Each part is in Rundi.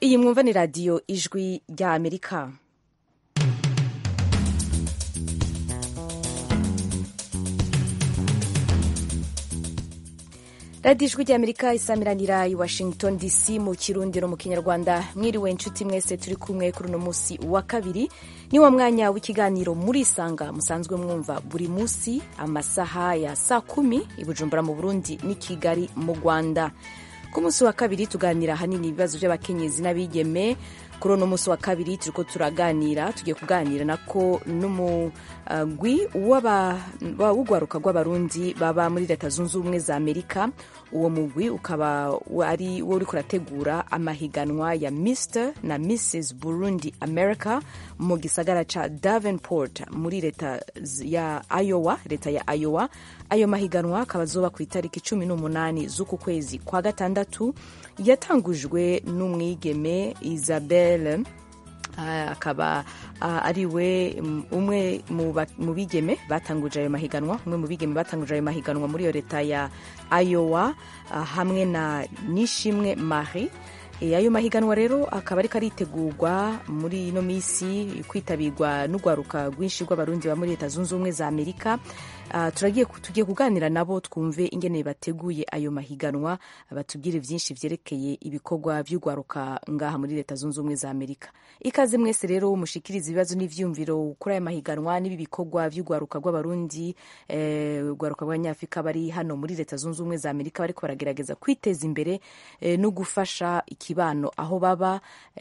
iyi mwumva ni radiyo ijwi rya amerika radiyo ijwi rya amerika isamiranira i washington dc mu kirundi no mu kinyarwanda mwiriwe inshuti mwese turi kumwe kuri uno munsi wa kabiri ni wa mwanya w'ikiganiro murisanga musanzwe mwumva buri munsi amasaha ya saa kumi i bujumbura mu burundi n'i kigali mu rwanda ku munsi wa kabiri tuganira ahanini ibibazo by'abakenyezi n'abigeme kuri uno munsi wa kabiri turiko turaganira tugiye kuganira nako n'umugwi w'urwaruka rw'abarundi baba muri leta zunze ubumwe za amerika uwo mugwi ukaba ari wo uriko urategura amahiganwa ya mr na mrs burundi america mu gisagara ca davenport muri leta ya iowa leta ya iowa ayo mahiganwa akaba azoba ku itariki cumi n'umunani z'uku kwezi kwa gatandatu yatangujwe n'umwigeme isabelle akaba ari we umwe mu bigeme batanguje ayo mahiganwa umwe mu bigeme batanguje ayo mahiganwa muri iyo leta ya iowa hamwe na nishimwe marie ayo mahiganwa rero akaba ariko aritegurwa muri ino minsi kwitabirwa n'urwaruka rwinshi rw'abarundi ba muri leta zunze ubumwe za amerika turagiye tugiye kuganira nabo twumve ingene bateguye ayo mahiganwa batubwire byinshi vyerekeye ibikorwa by'urwaruka ngaha muri leta zunze ubumwe za amerika ikaze mwese rero mushikiriza ibibazo n'ivyumviro kuri ayo mahiganwa n'ibi bikorwa by'urwaruka rw'abarundi urwaruka rw'abanyafurika bari hano muri leta zunze ubumwe za amerika bariko baragerageza kwiteza imbere no gufasha ikibano aho baba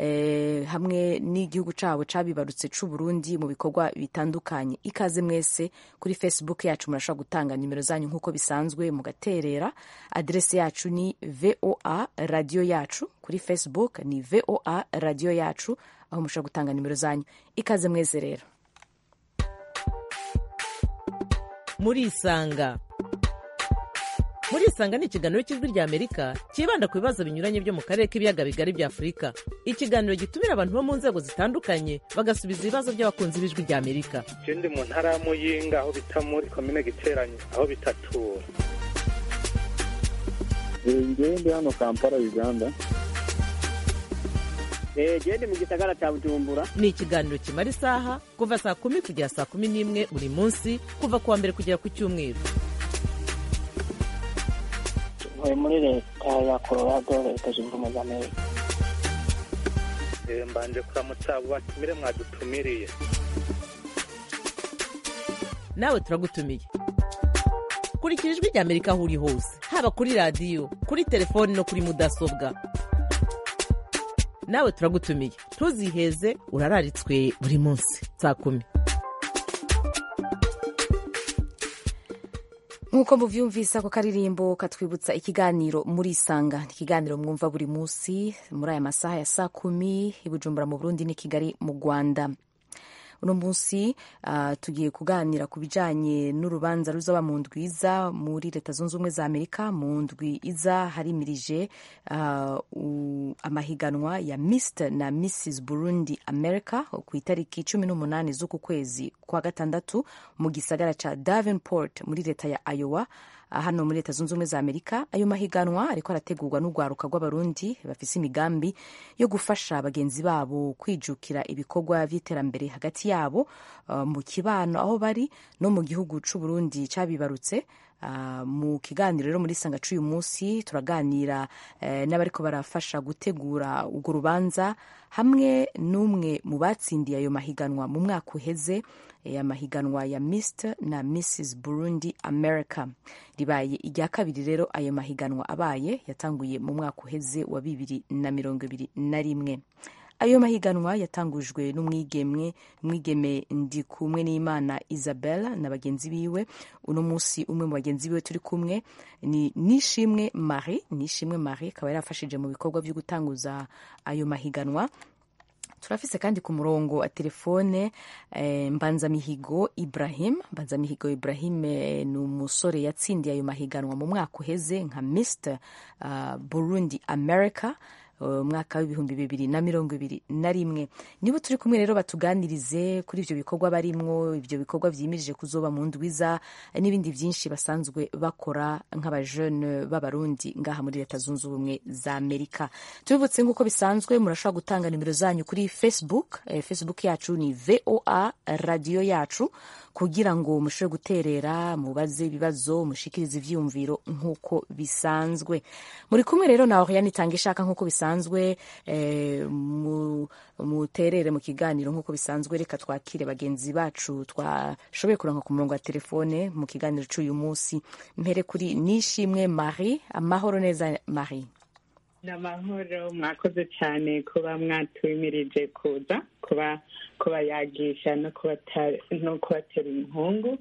hamwe n'igihugu cabo cabibarutse c'uburundi mu bikorwa bitandukanye ikaze mwese kuri facebook yacu murashobora gutanga nimero zanyu nk'uko bisanzwe mugaterera adrese yacu ni voa radiyo yacu kuri facebook ni voa radiyo yacu aho mushobora gutanga nimero zanyu ikaze mwese rero murisanga murisanga ni ikiganiro cy'ijwi rya amerika cyibanda ku bibazo binyuranye byo mu karere k'ibiyaga bigari bya afurika ikiganiro gitumira abantu bo mu nzego zitandukanye bagasubiza ibibazo by'abakunzi b'ijwi rya amerika ndi mu ntara ya muyinga aho bita muri komine giteranye aho bitatura ngewe ndi hano kampala uganda gende mu gisagara cya bujumbura ni ikiganiro kimara isaha kuva saa kumi kugera saa kumi n'imwe buri munsi kuva ku wa mbere kugera ku cyumweru ntuye muri leta ya colorado leta zunze ubumwe za amerika mbanje kuramutsa abo batumire mwadutumiriye nawe turagutumiye kurikira ijwi rya amerika aho uri hose haba kuri radiyo kuri telefoni no kuri mudasobwa nawe turagutumiye ntuziheze urararitswe buri munsi saa kumi nk'uko muvyumvise ako karirimbo katwibutsa ikiganiro murisanga ni ikiganiro mwumva buri munsi muri aya masaha ya saa kumi i bujumbura mu burundi n'i kigali mu rwanda uno munsi uh, tugiye kuganira ku bijanye n'urubanza ruzaba mu ndwi iza muri leta zunze ubumwe za amerika mu ndwi iza harimirije uh, amahiganwa ya mr na mrs burundi america ku itariki cumi n'umunani z'uku kwezi kwa gatandatu mu gisagara ca davenport muri leta ya iowa hano muri leta zunze ubumwe za amerika ayo mahiganwa ariko arategurwa n'urwaruka rw'abarundi bafise imigambi yo gufasha bagenzi babo kwijukira ibikorwa vy'iterambere hagati yabo uh, mu kibano aho bari no mu gihugu c'uburundi cabibarutse Uh, mu kiganiro rero muri sanga c'uyu munsi turaganira uh, n'abariko barafasha gutegura urwo rubanza hamwe n'umwe mu batsindiye ayo mahiganwa mu mwaka uheze amahiganwa ya Mr na Mrs Burundi America ribaye irya kabiri rero ayo mahiganwa abaye yatanguye mu mwaka uheze wa bibiri na mirongo ibiri na rimwe ayo mahiganwa yatangujwe n'umwigemwe mwigeme ndi kumwe n'imana isabella na bagenzi biwe uno munsi umwe mu bagenzi biwe turi kumwe ni nishimwe marie nishimwe marie akaba yarafashije mu bikorwa byo gutanguza ayo mahiganwa turafise kandi ku murongo wa telefone eh, mbanzamihigo ibrahim mbanzamihigo ibrahim eh, ni umusore yatsindiye ayo mahiganwa mu mwaka uheze nka mr uh, burundi america umwaka w'ibihumbi bibiri na mirongo ibiri na rimwe nibo turi kumwe rero batuganirize kuri ivyo bikorwa barimwo ivyo bikorwa vyimirije kuzoba mu ndwiza n'ibindi vyinshi basanzwe bakora nk'abajene b'abarundi ngaha muri leta zunze ubumwe za amerika tubibutse nk'uko bisanzwe murashobora gutanga nimero zanyu kuri facebook eh, facebook yacu ni voa radiyo yacu kugira ngo mushobore guterera mubaze ibibazo mushikirize ivyiyumviro nk'uko bisanzwe muri kumwe rero na Oriane itanga ishaka nk'uko bisanzwe eh, mu, muterere mu kiganiro nk'uko bisanzwe reka twakire bagenzi bacu twashoboye kuranka ku murongo wa telefone mu kiganiro c'uyu munsi mpere kuri nishimwe marie amahoro neza marie ni amahoro mwakoze cyane kuba mwatumirije kuza kuba kuba yagisha no kubata- no kubatera inkungu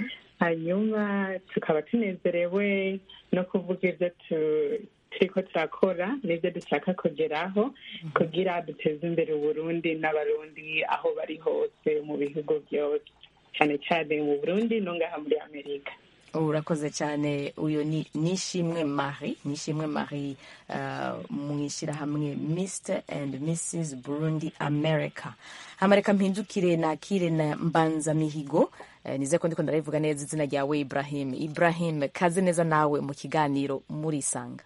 hanyuma tukaba tunezerewe no kuvuga ibyo tu- turiko turakora n'ibyo dushaka kugeraho kugira duteze imbere uburundi n'abarundi aho bari hose mu bihugu byose cyane cyane mu burundi no ngaha muri amerika urakoze cyane uyu ni nishimwe marie nishimwe marie uh, mu ishyirahamwe mr and mrs burundi america hamareka mpindukire nakire na mbanza mihigo eh, nize ko ndiko ndarivuga neza izina ryawe ibrahim ibrahim kaze neza nawe mu kiganiro murisanga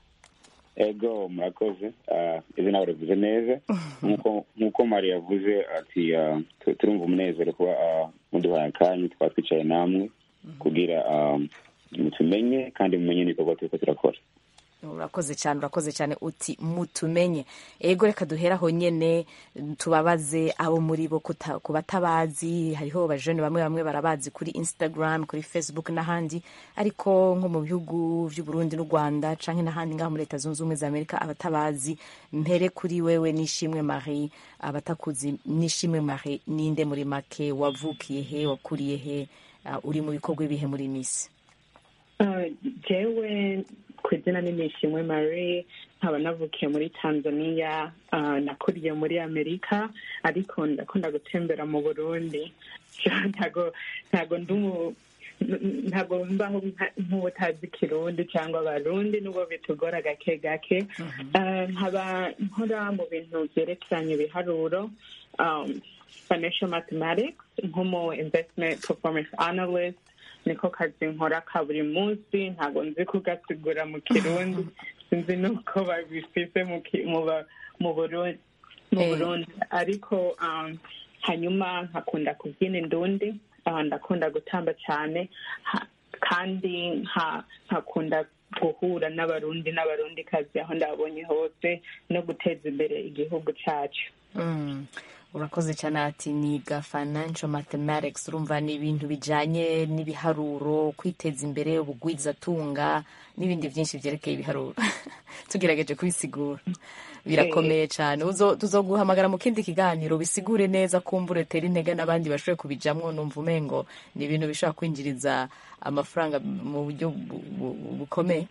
ego murakoze Ah, izina barivuze neza nk'uko nk'uko mari yavuze ati ah, tu- turumva umunezero kuba ah, muduhaye akanya tukaba twicaye namwe kugira ah, mutumenye kandi mumenye n'ibikorwa turiko turakora urakoze cyane urakoze cyane uti mutumenye ego reka duhera aho nyene tubabaze abo muri bo kuta- ku batabazi hariho bajene bamwe bamwe barabazi kuri instagram kuri facebook n'ahandi ariko nko mu bihugu vy'uburundi n'u rwanda canke n'ahandi ngaho muri leta zunze ubumwe za amerika abatabazi mpere kuri wewe nishimwe marie abatakuzi nishimwe marie ninde muri make wavukiye he wakuriye he uh, uri mu bikorwa ibihe muri misi Uh, jewe ku izina ni nishimwe marie nkaba navukiye muri tanzania uh, nakuriye muri amerika ariko ndakunda gutembera mu burundi ntago ntago ndi umu- n- ntago mbaho nka- nk'ubutazi kirundi cyangwa abarundi nubwo bitugora gake gake Uh, nkaba nkora mu bintu byerekeranye ibiharuro um, financial mathematics nk'umu investment performance analyst niko kazi nkora ka buri munsi ntabwo nzi kugasigura mu kirundi sinzi nuko babifise mu ki- mu ba- mu Burundi mu Eh. Burundi ariko um, hanyuma nkakunda kubyina indundi uh, ndakunda gutamba cyane ha- kandi nka- nkakunda guhura n'abarundi n'abarundi kazi aho ndabonye hose no guteza imbere igihugu cyacu Mm. urakoze cyane ati niga financial mathematics urumva ni ibintu bijanye n'ibiharuro kwiteza imbere ubugwizatunga n'ibindi byinshi byerekeye ibiharuro tugerageje kubisigura birakomeye cyane Uzo- tuzoguhamagara mu kindi kiganiro bisigure neza kumbure tera intege n'abandi bashoboye kubijamwo numva umengo ni ibintu bishobora kwinjiriza amafaranga mu buryo bu- bu- bukomeye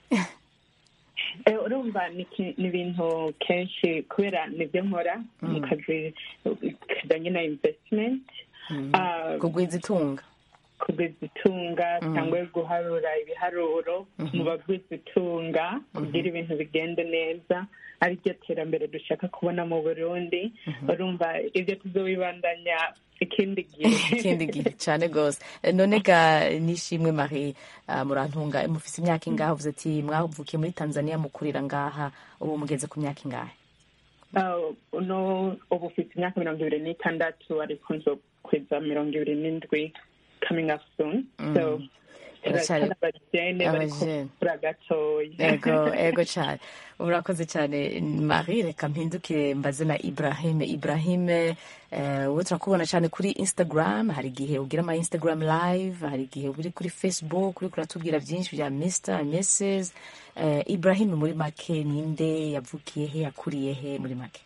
Eh, urumva ni ki- ni ibintu kenshi kubera nibyo nkora mu kazi kajyanye na investment Ah, kugwiza itunga kugwiza itunga cyangwa guharura ibiharuro mu bagwiza itunga kugira ibintu bigende neza ari ryo terambere dushaka kubona mu burundi urumva ibyo tuzobibandanya ikindi gihe ikindi gihe cyane rwose none ga nishimwe marie ah, murantunga mufise imyaka ingahe uvuze ati mwavukiye muri tanzania mukurira ngaha ubu mugeze ku myaka ingahe Ah, uno ubu ufite imyaka mirongo ibiri n'itandatu ariko nzo kweza mirongo ibiri n'indwi coming up soon so Uracyari- turacyari abajene bari abajene. kura gatoya ego ego cyane urakoze cyane marie reka mpindukire mbaze na ibrahim ibrahim eh, wowe turakubona cyane kuri instagram hari igihe ugira ama instagram live hari igihe uri kuri facebook uri kuratubwira byinshi bya mr mrs eh, ibrahim muri make ninde yavukiye he yakuriye he muri make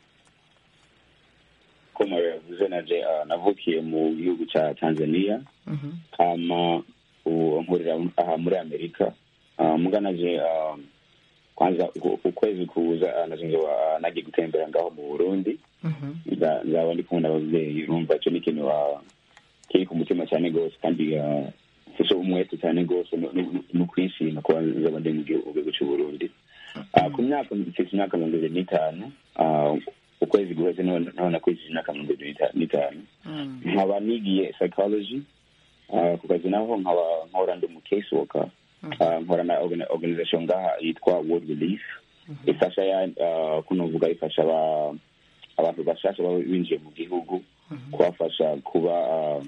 ko mari yavuze naje ah, navukiye mu gihugu ca tanzania Mhm. hama ubu nkurira aha muri amerika Ah, muga naje ah, kwanza uku- ukwezi kuza ah, naje nzoba ah, nagiye gutembera ngaho mu burundi Mhm. Nza- nzaba ndi kumwe n'abavyeyi urumva ico ni ikintu ah, kiri ku mutima cyane rwose kandi ah, mfise umwete cyane rwose no- no no kwishima kuba nzaba ndi mu gihugu gihugu c'uburundi Ah, ku myaka mfite imyaka mirongo ibiri n'itanu ah, ukwezi guheze none nakwizije imyaka mirongo ibiri n'ita- n'itanu nkaba nigiye psychology ah, ku kazi naho nkaba nkora ndi mu case worker Ah, nkora na organ- organization ngaha yitwa world relief ifasha ya ah, kuno vuga ifasha aba- abantu bashasha baba binjiye mu gihugu kubafasha kuba ah,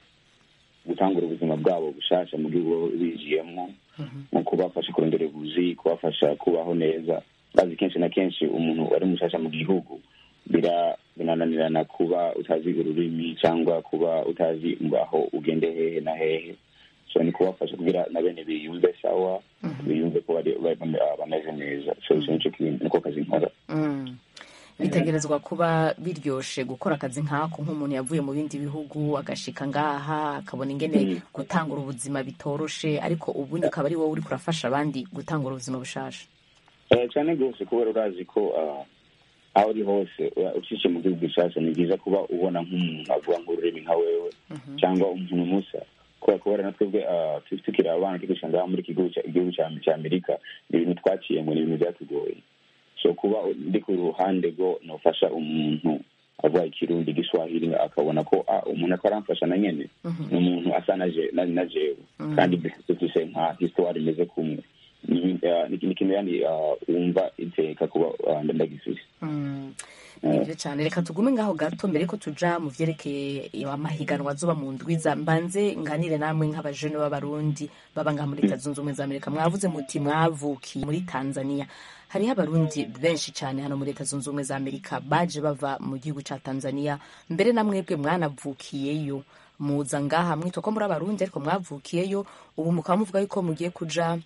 gutangura ubuzima bwabo bushasha mu gihugu baba binjiyemo mu kubafasha kurondera ubuzi kubafasha kubaho neza bazi kenshi na kenshi umuntu wari mushasha mu gihugu bira binananirana kuba utazi ururimi cyangwa kuba utazi aho ugende hehe na hehe so ni kubafasha kugira na bene biyumve sawa biyumve ko bari- bari- bame- bameze neza so icyo nicyo kintu niko kazi nkora Mm. bitegerezwa kuba biryoshe gukora akazi nk'ako nk'umuntu yavuye mu bindi bihugu agashika ngaha akabona ingene gutangura ubuzima bitoroshe ariko ubundi ukaba ari wowe uri kurafasha abandi gutangura ubuzima bushasha Eh, cyane rwose kubera urazi ko ah, aho uri hose uh, ucishe mu gihugu gishasha ni byiza kuba ubona nk'umuntu avuga nk'ururimi nka wewe cyangwa umuntu musa kubera kubera na twebwe ah, tu- tukiri abana tugisha ngaha muri iki gihugu cya- igihugu cya cya amerika ni ibintu twaciyemo ni ibintu byatugoye so kuba ndi ku ruhande rwo nofasha umuntu avuga ikirundi igiswahili akabona ko ah, umuntu ako aramfasha na nyene ni umuntu asa na je- na- na jewe kandi dufise nka histoire imeze kumwe ni ah, ni ikintu yani ah, wumva iteka kuba ah, ndagifise Mm. nibyo cyane reka tugume ngaho gato mbere ko tuja mu vyerekeye amahiganwa azoba mu ndwiza mbanze nganire namwe nk'abajene b'abarundi baba ngaha muri leta zunze ubumwe za amerika mwavuze muti mwavukiye muri tanzania hariho abarundi benshi cyane hano muri leta zunze ubumwe za amerika baje bava mu gihugu ca tanzania mbere na mwebwe mwanavukiyeyo muza ngaha mwitwa ko muri abarundi ariko mwavukiyeyo ubu mukaba muvuga yuko mugiye kuja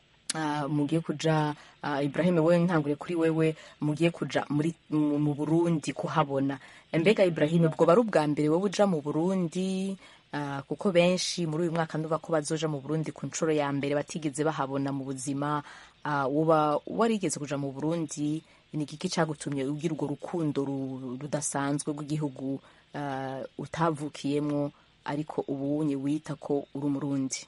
Ah, mugiye kuja uh, Ibrahim wewe ntangure kuri wewe mugiye kuja muri mu mu Burundi kuhabona mbega Ibrahim bwo bari ubwa mbere wowe uja mu Burundi ah, kuko benshi muri uyu mwaka nduva ko bazoja mu Burundi ku nshuro ya mbere batigeze bahabona mu buzima ah, uba warigeze kuja mu Burundi ni igiki cagutumye ugira urwo rukundo ru- rudasanzwe rw'igihugu ah, utavukiyemwo ariko ubunye wita ko uri umurundi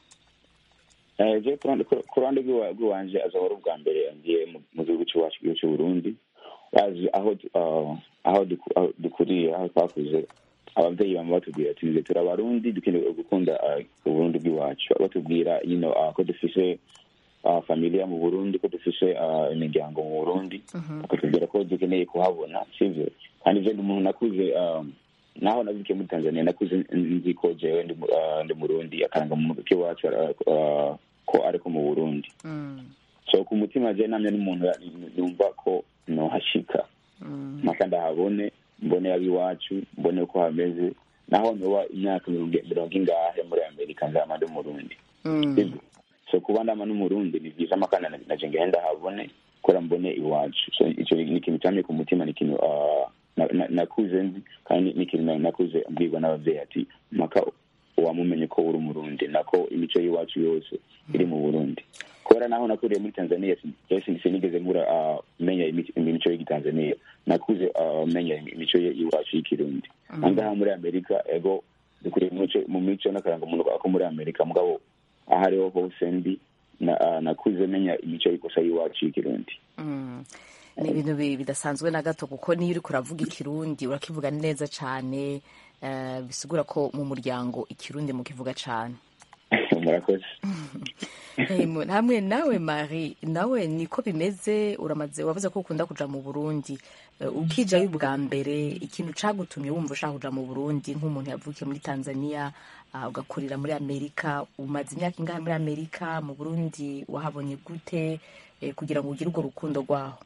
Eh, je ku ruhande- ku ruhande rw'iwa- rw'iwanje azahora ubwa mbere ngiye mu- mu gihugu cy'iwacu igihugu cy'uburundi bazi aho du- ah, aho duku- aho dukuriye aho twakuze ababyeyi bama batubwira ati "Nze turi abarundi dukeneye gukunda ah, uburundi bw'iwacu batubwira you know, ah, ko dufise ah, familia mu burundi ko dufise ah, imiryango mu burundi bakatubwira ko dukeneye kuhabona sivyo kandi je ndi umuntu nakuze ah, naho navukiye muri tanzania nakuze nzi ko jewe ndi mu- ah, ndi murundi akaranga mu k'iwacu ah, ah, ko ariko mu burundi so ku mutima je namye n'umuntu ya- yumva ko nohashika mpaka ndahabone mbone ab'iwacu mbone uko hameze naho noba imyaka mirongo mirongo ingahe muri amerika nzama ndi umurundi Sibyo? so kuba ndama n'umurundi ni byiza amakana naje ngenda habone kora mbone iwacu so icyo ni ikintu cyamye ku mutima ni ikintu ah, na- na- nakuze nzi kandi ni ikintu na- nakuze mbwirwa n'ababyeyi ati mpaka wamumenye ko uri umurundi nako imico y'iwacu yose iri mu burundi kubera naho nakuriye muri tanzania sin- sinigeze nkura ah, menya imi- imico y'igitanzania nakuze ah, menya imico ye- y'iwacu y'ikirundi angaha muri amerika ego dukuriye mu mico- mu mico n'akaranga muntu ko muri amerika mugabo aho ariho hose ndi na- ah, nakuze menya imico y'ikosa y'iwacu y'ikirundi Mm. ni ibintu bi- bidasanzwe na gato kuko niyo uri kuravuga ikirundi urakivuga neza cyane eh, bisigura ko mu muryango ikirundi mukivuga cyane murakoze Eh, mu- hamwe nawe Marie nawe niko bimeze uramaze wavuze ko ukunda kuja mu Burundi Eh, ukijayo ubwa mbere ikintu cagutumye wumva ushaka kuja mu Burundi nk'umuntu yavukiye muri Tanzania ah, ugakurira muri Amerika umaze imyaka ingahe muri Amerika mu Burundi wahabonye gute eh, kugira ngo ugire urwo rukundo rwaho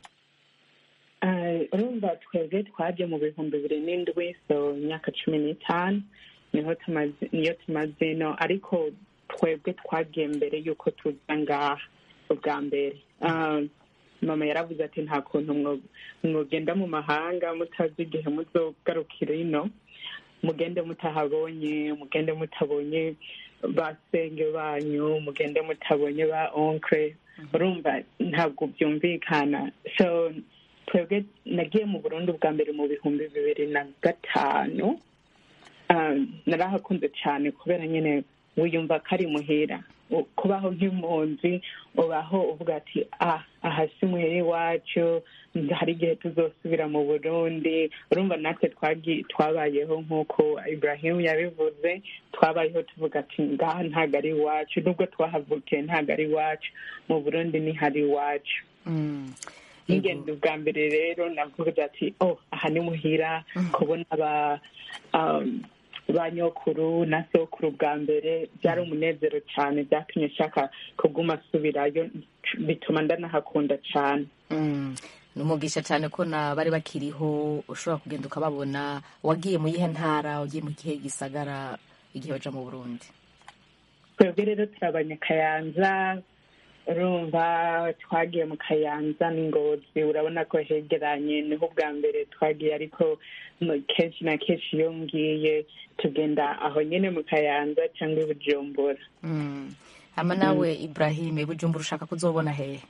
Ah, urumva twebwe twaje mu bihumbi bibiri n'indwi so imyaka cumi n'itanu niho tumaze niyo tumaze no ariko twebwe twagiye mbere y'uko tuza ngaha ubwa mbere Ah, mama yaravuze ati nta kuntu mwo- mwogenda mu mahanga mutazi igihe muzogarukira ino mugende mutahabonye mugende mutabonye ba senge banyu mugende mutabonye ba onkre urumva ntabwo byumvikana so twebwe nagiye mu burundi bwa mbere mu bihumbi bibiri na gatanu Ah, narahakunze cyane kubera nyine wiyumva ko ari muhira U- kubaho nk'impunzi ubaho uvuga ati ah aha si muhira iwacu hari igihe tuzosubira mu burundi urumva natwe twagi- twabayeho nk'uko ibrahim yabivuze twabayeho tuvuga ati ngaha ntabwo ari iwacu nubwo twahavukiye ntabwo ari iwacu mu burundi nihari iwacu Mm. n'ingendo bwa mbere rero navuga ati oh aha ni muhira kubona ba um, ba nyokuru na sokuru bwa mbere byari umunezero cyane byatumye nshaka kuguma asubirayo bituma ndanahakunda cyane Mm. ni umugisha cyane ko na bari bakiriho ushobora kugenda ukababona wagiye mu yihe ntara ugiye mu kihe gisagara igihe baja mu burundi twebwe rero turi abanyakayanza urumva twagiye mu kayanza n'ingozi urabona ko hegeranye niho ubwa mbere twagiye ariko mu- kenshi na kenshi iyo ngiye tugenda aho nyine mu kayanza cyangwa i bujumbura Mm. hama nawe ibrahim bujumbura ushaka kuzobona hehe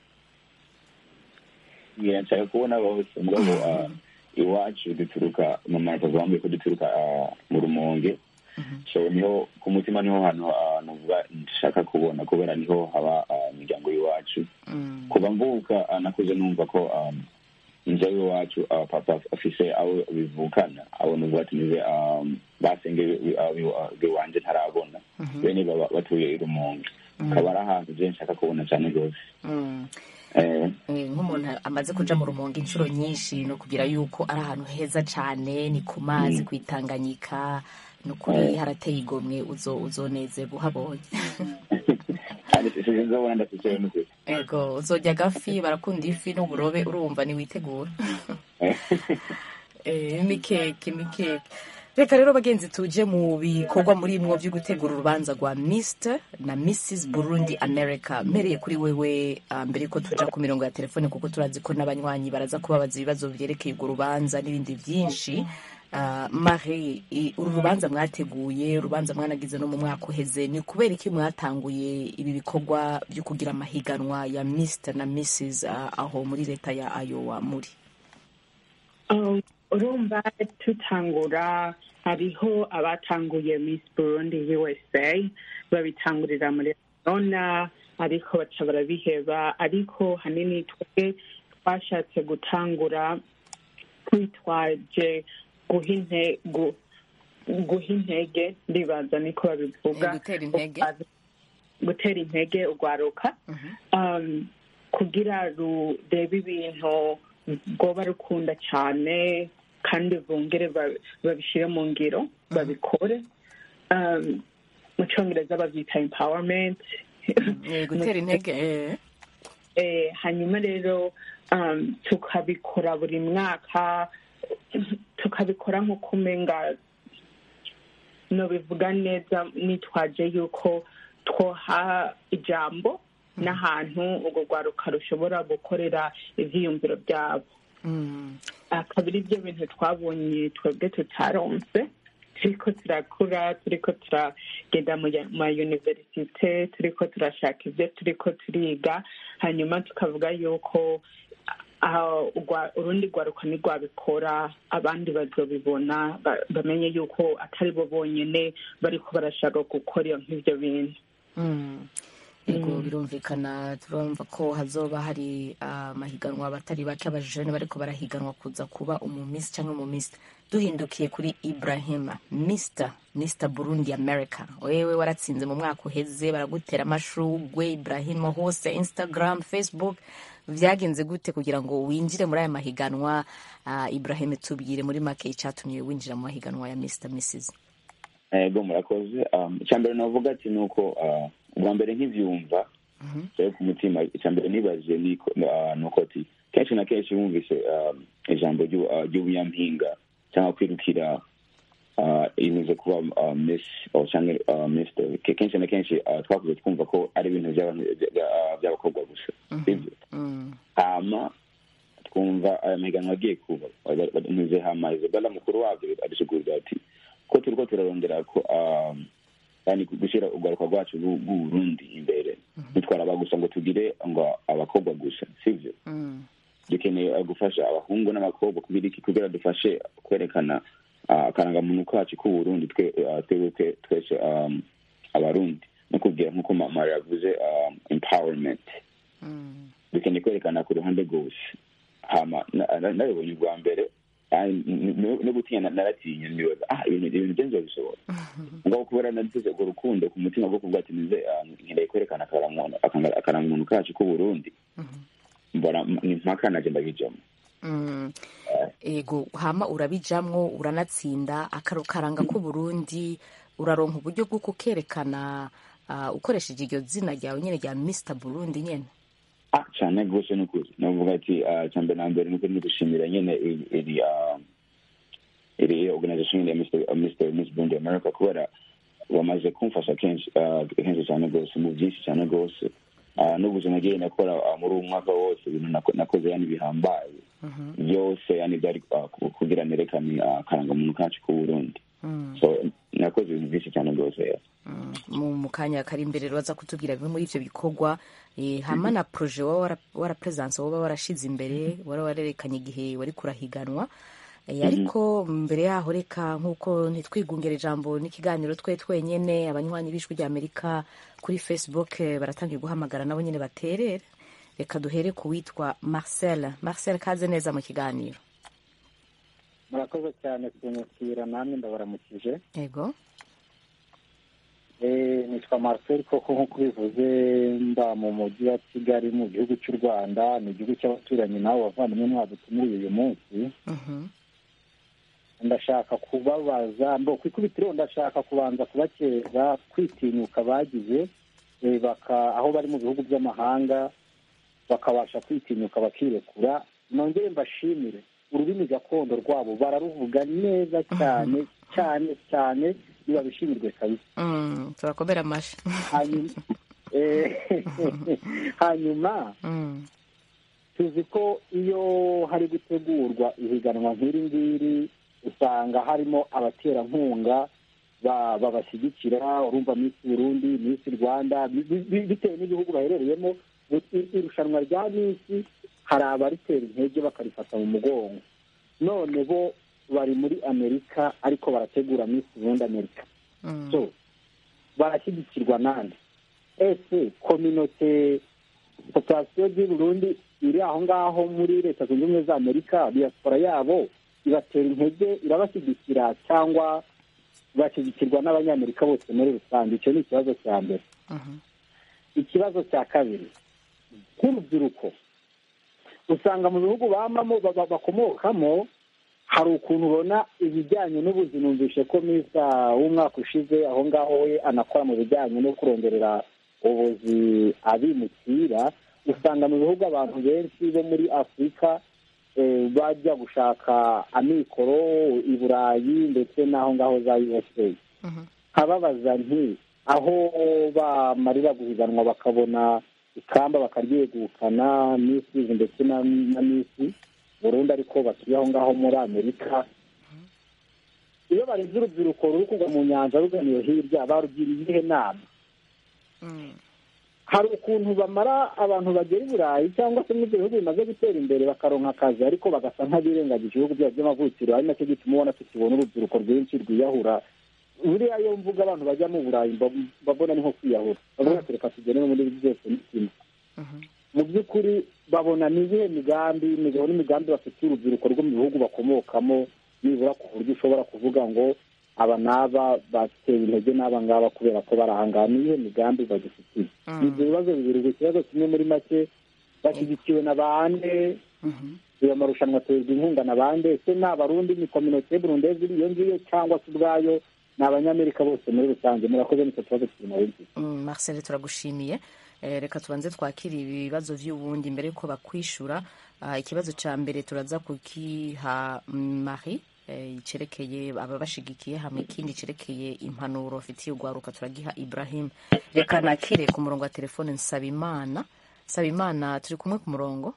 ngira nshaka kubona bose mugabo ah, iwacu duturuka mama papa wambwiye ko duturuka ah, mu rumonge so niho ku mutima niho hantu ah, nuvuga nshaka kubona kubera niho haba ah, imiryango y'iwacu Mm. kuva mvuka ah, nakuze numva ko um, inja y'iwacu ah, papa afise abo bivukana abo nuvuga ati niwe um, basenge biwanje ntarabona bene baba batuye i rumonge akaba ari ahantu je nshaka kubona cyane rwose Mm. Eh, Eh, nk'umuntu amaze kuja mu rumonge inshuro nyinshi no kugira yuko ari ahantu heza cane ni ku mazi kwitanganyika ni ukuri harateye igomwe uzo uzonezerwa uhabonye kandi sinzobona ndafise n'ukuri ego uzorya agafi barakunda ifi n'uburobe urumva niwitegura Eh, imikeke imikeke reka rero bagenzi tuje mu bikorwa muri mwo byo gutegura urubanza rwa Mr na Mrs Burundi America mpereye kuri wewe ah, mbere ko tuja ku mirongo ya telefone kuko turazi ko n'abanywanyi baraza kubabaza ibibazo byerekeye urwo rubanza n'ibindi byinshi Ah, Marie i- uru rubanza mwateguye urubanza mwanagize no mu mwaka uheze ni kubera iki mwatanguye ibi bikorwa byo kugira amahiganwa ya Mr na Mrs ah, aho muri leta ya Iowa muri Um, urumva tutangura hariho abatanguye miss burundi usa babitangurira muri arizona ariko baca barabiheba ariko hanini twebwe twashatse gutangura twitwaje guha inte- gu- guha intege ndibaza niko babivuga Eh, gutera intege. gutera intege urwaruka um, kugira rurebe ibintu rwoba rukunda cyane kandi bongere ba- babishyire mu ngiro babikore um, mu cyongereza babyita empowerment Eh, gutera intege eh. eh, hanyuma rero um, tukabikora buri mwaka tukabikora nk'uko umenga nobivuga neza nitwaje yuko twoha ijambo n'ahantu urwo rwaruka rushobora gukorera ivyiyumviro byabo Mm. akaba ari byo bintu twabonye twebwe tutaronse turiko turakura turiko turagenda mu ya- ma universite turiko turashaka ibyo turiko turiga hanyuma tukavuga yuko ah, urwa- urundi rwaruka nirwabikora abandi bazobibona ba- bamenye yuko atari bo bonyene bariko barashaka gukora iyo nk'ivyo bintu Mm. Yego birumvikana turumva ko hazoba hari amahiganwa abatari baca abajene bariko barahiganwa kuza kuba umumisi cyangwa umumisi duhindukiye kuri Ibrahima Mr Mr Burundi America wewe waratsinze mu mwaka uheze baragutera amashugwe Ibrahima hose Instagram Facebook vyagenze gute kugira ngo winjire muri aya mahiganwa uh, Ibrahim tubwire muri make icatumye winjira mu mahiganwa ya Mr Mrs ego murakoze um, icyambere navuga ati ni uko uh, ubwa mbere nkivyumva rero ku mutima icyambere nibaje ni ko- uh, ni uko ati kenshi na kenshi wumvise um, ijambo ryu- uh, ry'ubunyampinga cyangwa kwirukira uh, ibimaze kuba uh, miss or cyangwa uh, mister Ke- kenshi na kenshi uh, twakuze twumva ko ari ibintu by'abantu bya- uh, by'abakobwa gusa sibyo mm. hama twumva aya mahiganwa agiye kuba ntuze hama izabela mukuru wabyo adusigurira ati ko turiko turarondera ko um, yani gushyira urwaruka rwacu rw'u- rw'uburundi imbere ntitwaraba gusa ngo tugire ngo abakobwa gusa sivyo Mm. dukeneye uh, gufasha abahungu n'abakobwa kugira iki kugira dufashe kwerekana uh, akarangamuntu kacu k'uburundi twe uh, twebwe twe- twese um, abarundi no kubwira nk'uko mama yavuze um, empowerment Mm. dukeneye kwerekana ku ruhande rwose hama na- na- nabibonye ubwa mbere kandi n- n- no gutinya na- naratinya nibaza ah ibintu ibintu byo nzobishobora ngabo kubera nagize urwo rukundo ku mutima bwo kuvuga ati nize ah, nkeneye kwerekana akarangamuntu akanga- akarangamuntu kacu k'uburundi mbona m- ni mpaka naje ndabijamo Mm. ego hama urabijamwo uranatsinda akaro karanga k'uburundi uraronka uburyo bwo kukerekana ah, ukoresheje iryo zina ryawe nyene rya mr burundi nyene ah cyane rwose ni ukuri navuga ati ah, icya mbere na mbere ni ukuri ni gushimira nyine iri- iri ah, iri organization ya Mr. ah, Mr. Miss Burundi America kubera bamaze kumfasha kenshi ah, kenshi cyane rwose mu byinshi cyane rwose Ah, n'ubuzima nagiye nakora ah, muri uwo mwaka wose ibintu nako- nakoze yani bihambaye byose yani byari ah, ku- kugira nerekane ah, akarangamuntu kacu k'uburundi so nakoze ibintu byinshi cyane rwose yeah. Mm, mu mu kanya kari imbere baza kutubwira bimwe muri ivyo bikorwa eh, hama na proje waba wara- warapresanse waba warashize imbere wari warerekanye igihe wari kurahiganwa Eh, ariko mbere yaho reka nk'uko ntitwigungere ijambo n'ikiganiro twe twenyene abanywanyi b'ijwi rya amerika kuri facebook eh, baratangiye guhamagara nabo nyene baterere reka duhere ku witwa marcel marcel kaze neza mu kiganiro murakoze cyane kunyakira namwe ndabaramukije yego Eh, nitwa marcel koko nk'uko ubivuze mba mu mujyi wa kigali mu gihugu cy'u rwanda ni igihugu cy'abaturanyi nawe bavandimwe mwadutumiriye uyu munsi Mhm. ndashaka kubabaza mbo ku ikubitiro ndashaka kubanza kubakeza kwitinyuka bagize eh, baka aho bari mu bihugu by'amahanga bakabasha kwitinyuka bakirekura nongere mbashimire ururimi gakondo rwabo bararuvuga neza cyane cyane cyane ntibabishimirwe kabisa Mm, turakomera amashi hanyuma eh, hanyuma Mm, tuzi ko iyo hari gutegurwa ihiganwa nk'iri ngiri usanga harimo abaterankunga ba- babashyigikira urumva minsi burundi minsi rwanda bi- bi- bitewe n'ibihugu baherereyemo i- irushanwa rya minsi hari abaritera intege bakarifata mu mugongo none bo bari muri amerika ariko barategura minsi burundi amerika mm, so barashyigikirwa nande ese kominote populasiyo y'u Burundi iri aho ngaho muri leta zunze ubumwe za amerika diaspora yabo ibatera intege irabashyigikira cyangwa bashyigikirwa n'abanyamerika bose muri rusange icyo ni ikibazo cya mbere mhm, ikibazo cya kabiri nk'urubyiruko usanga mu bihugu bamamo ba- ba- bakomokamo hari ukuntu ubona ibijyanye n'ubuzima numvishe ko misa w'umwaka ushize aho ngaho we anakora mu bijyanye no kuronderera ubuzi abimukira usanga mu bihugu abantu benshi bo muri afurika eh, bajya gushaka amikoro i burayi ndetse n'aho ngaho za usa mhm. nkababaza nti aho bamarira guhiganwa bakabona ikamba bakaryegukana misi ndetse na na misi burundu ariko batuye aho ngaho muri amerika iyo barenze urubyiruko ruri kugwa mu nyanja ruganiye hirya barugiriye iyihe nama Mm. hari ukuntu bamara abantu bagera i burayi cyangwa se n'ibyo bihugu bimaze gutera imbere bakaronka akazi ariko bagasa nk'abirengagije ibihugu byabo by'amavukiro ari nacyo gituma ubona tukibona urubyiruko rwinshi rwiyahura buriya iyo mvuga abantu bajya mu burayi mba- mbabona ni nko kwiyahura bavuga ati reka tugere no muri ibi byose ni kimwe Mhm. mu by'ukuri babona ni iyihe migambi imigabo n'imigambi bafitiye urubyiruko rwo mu bihugu bakomokamo nibura ku buryo ushobora kuvuga ngo aba n'aba batewe intege n'aba ngaba kubera ko bari aha ngaha ni iyihe migambi badufitiye Mm. ni ibyo bibazo bibiri gusa ikibazo kimwe muri make bashyigikiwe na bande Mhm. ayo marushanwa aterwa inkunga na bande ese ni abarundi ni kominote burundezi iyo ngiyo cyangwa se ubwayo ni abanyamerika bose muri rusange murakoze nicyo kibazo kiri nawe mfite Mm, Marcel turagushimiye Eh, reka tubanze twakire ibibazo vy'ubundi mbere yuko bakwishura Ah, ikibazo ca mbere turaza kukiha mm, Marie eh, cerekeye ababashigikiye hamwe ikindi cerekeye impanuro afitiye urwaruka turagiha Ibrahim reka nakire ku murongo wa telefone Nsabimana Nsabimana turi kumwe ku murongo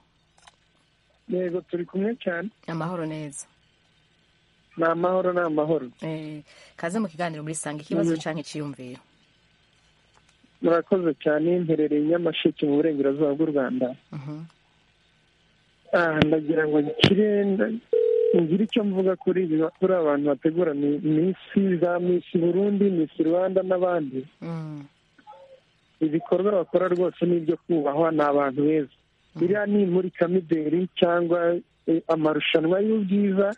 yego turi kumwe cyane amahoro neza ni amahoro ni amahoro eh, kaze mu kiganiro muri sanga ikibazo canke iciyumviro murakoze cyane mperereye i nyamasheke mu burengerazuba bw'u rwanda Mhm. Ah, ndagira ngo nkire nda- ngira icyo mvuga kuri ibi kuri abantu bategura mi- misi za misi burundi misi rwanda n'abandi ibikorwa bakora rwose ni ibyo kubahwa ni abantu beza biriya ni imurikamideri cyangwa eh, amarushanwa y'ubwiza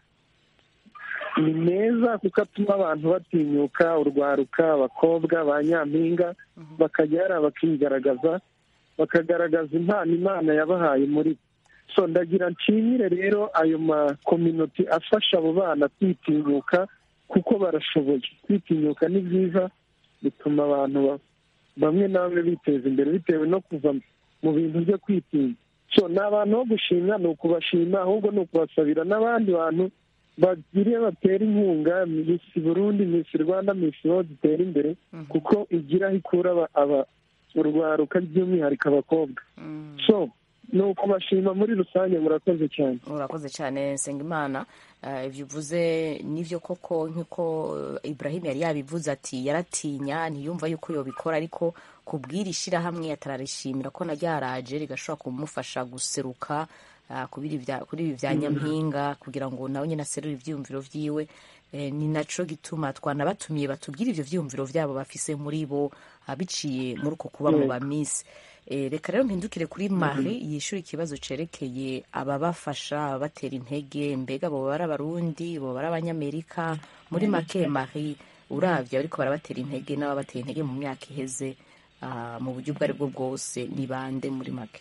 ni meza kuko atuma abantu batinyuka urwaruka abakobwa ba nyampinga bakajya hariya bakigaragaza bakagaragaza impano imana yabahaye muri bo so ndagira nshimire rero ayo makominoti afasha abo bana kwitinyuka kuko barashoboye kwitinyuka ni byiza bituma abantu ba- bamwe na bamwe biteza imbere bitewe no kuva mu bintu byo kwitinya so ni abantu bo gushimwa ni ukubashima ahubwo ni ukubasabira n'abandi bantu bagire batera inkunga misi burundi misi rwanda misi ho zitera imbere kuko igira aho ikura aba- aba- urwaruka by'umwihariko abakobwa so ni ukubashima muri rusange murakoze cyane urakoze cyane nsengimana Eh, ibyo uvuze nibyo koko nk'uko eh, ibrahim yari yabivuze ati yaratinya ntiyumva yuko yobikora ariko kubwira ishyirahamwe atararishimira ko na ryaraje rigashobora kumufasha guseruka ah, kubiri bya- kuri ibi bya nyampinga kugira ngo nawe nyine aserure ibyiyumviro byiwe Eh, ni naco gituma twanabatumiye batubwire ivyo vyiyumviro vyabo bafise muri bo ah, biciye muri uko kuba mu Mm. bamisi Eh, reka rero mpindukire kuri marie yishyura ikibazo cerekeye ababafasha ababatera intege mbega boba ari abarundi boba ari abanyamerika muri make marie uravye ariko barabatera intege n'ababatera intege mu myaka iheze ah, mu buryo ubwo ari bwo bwose ni bande muri make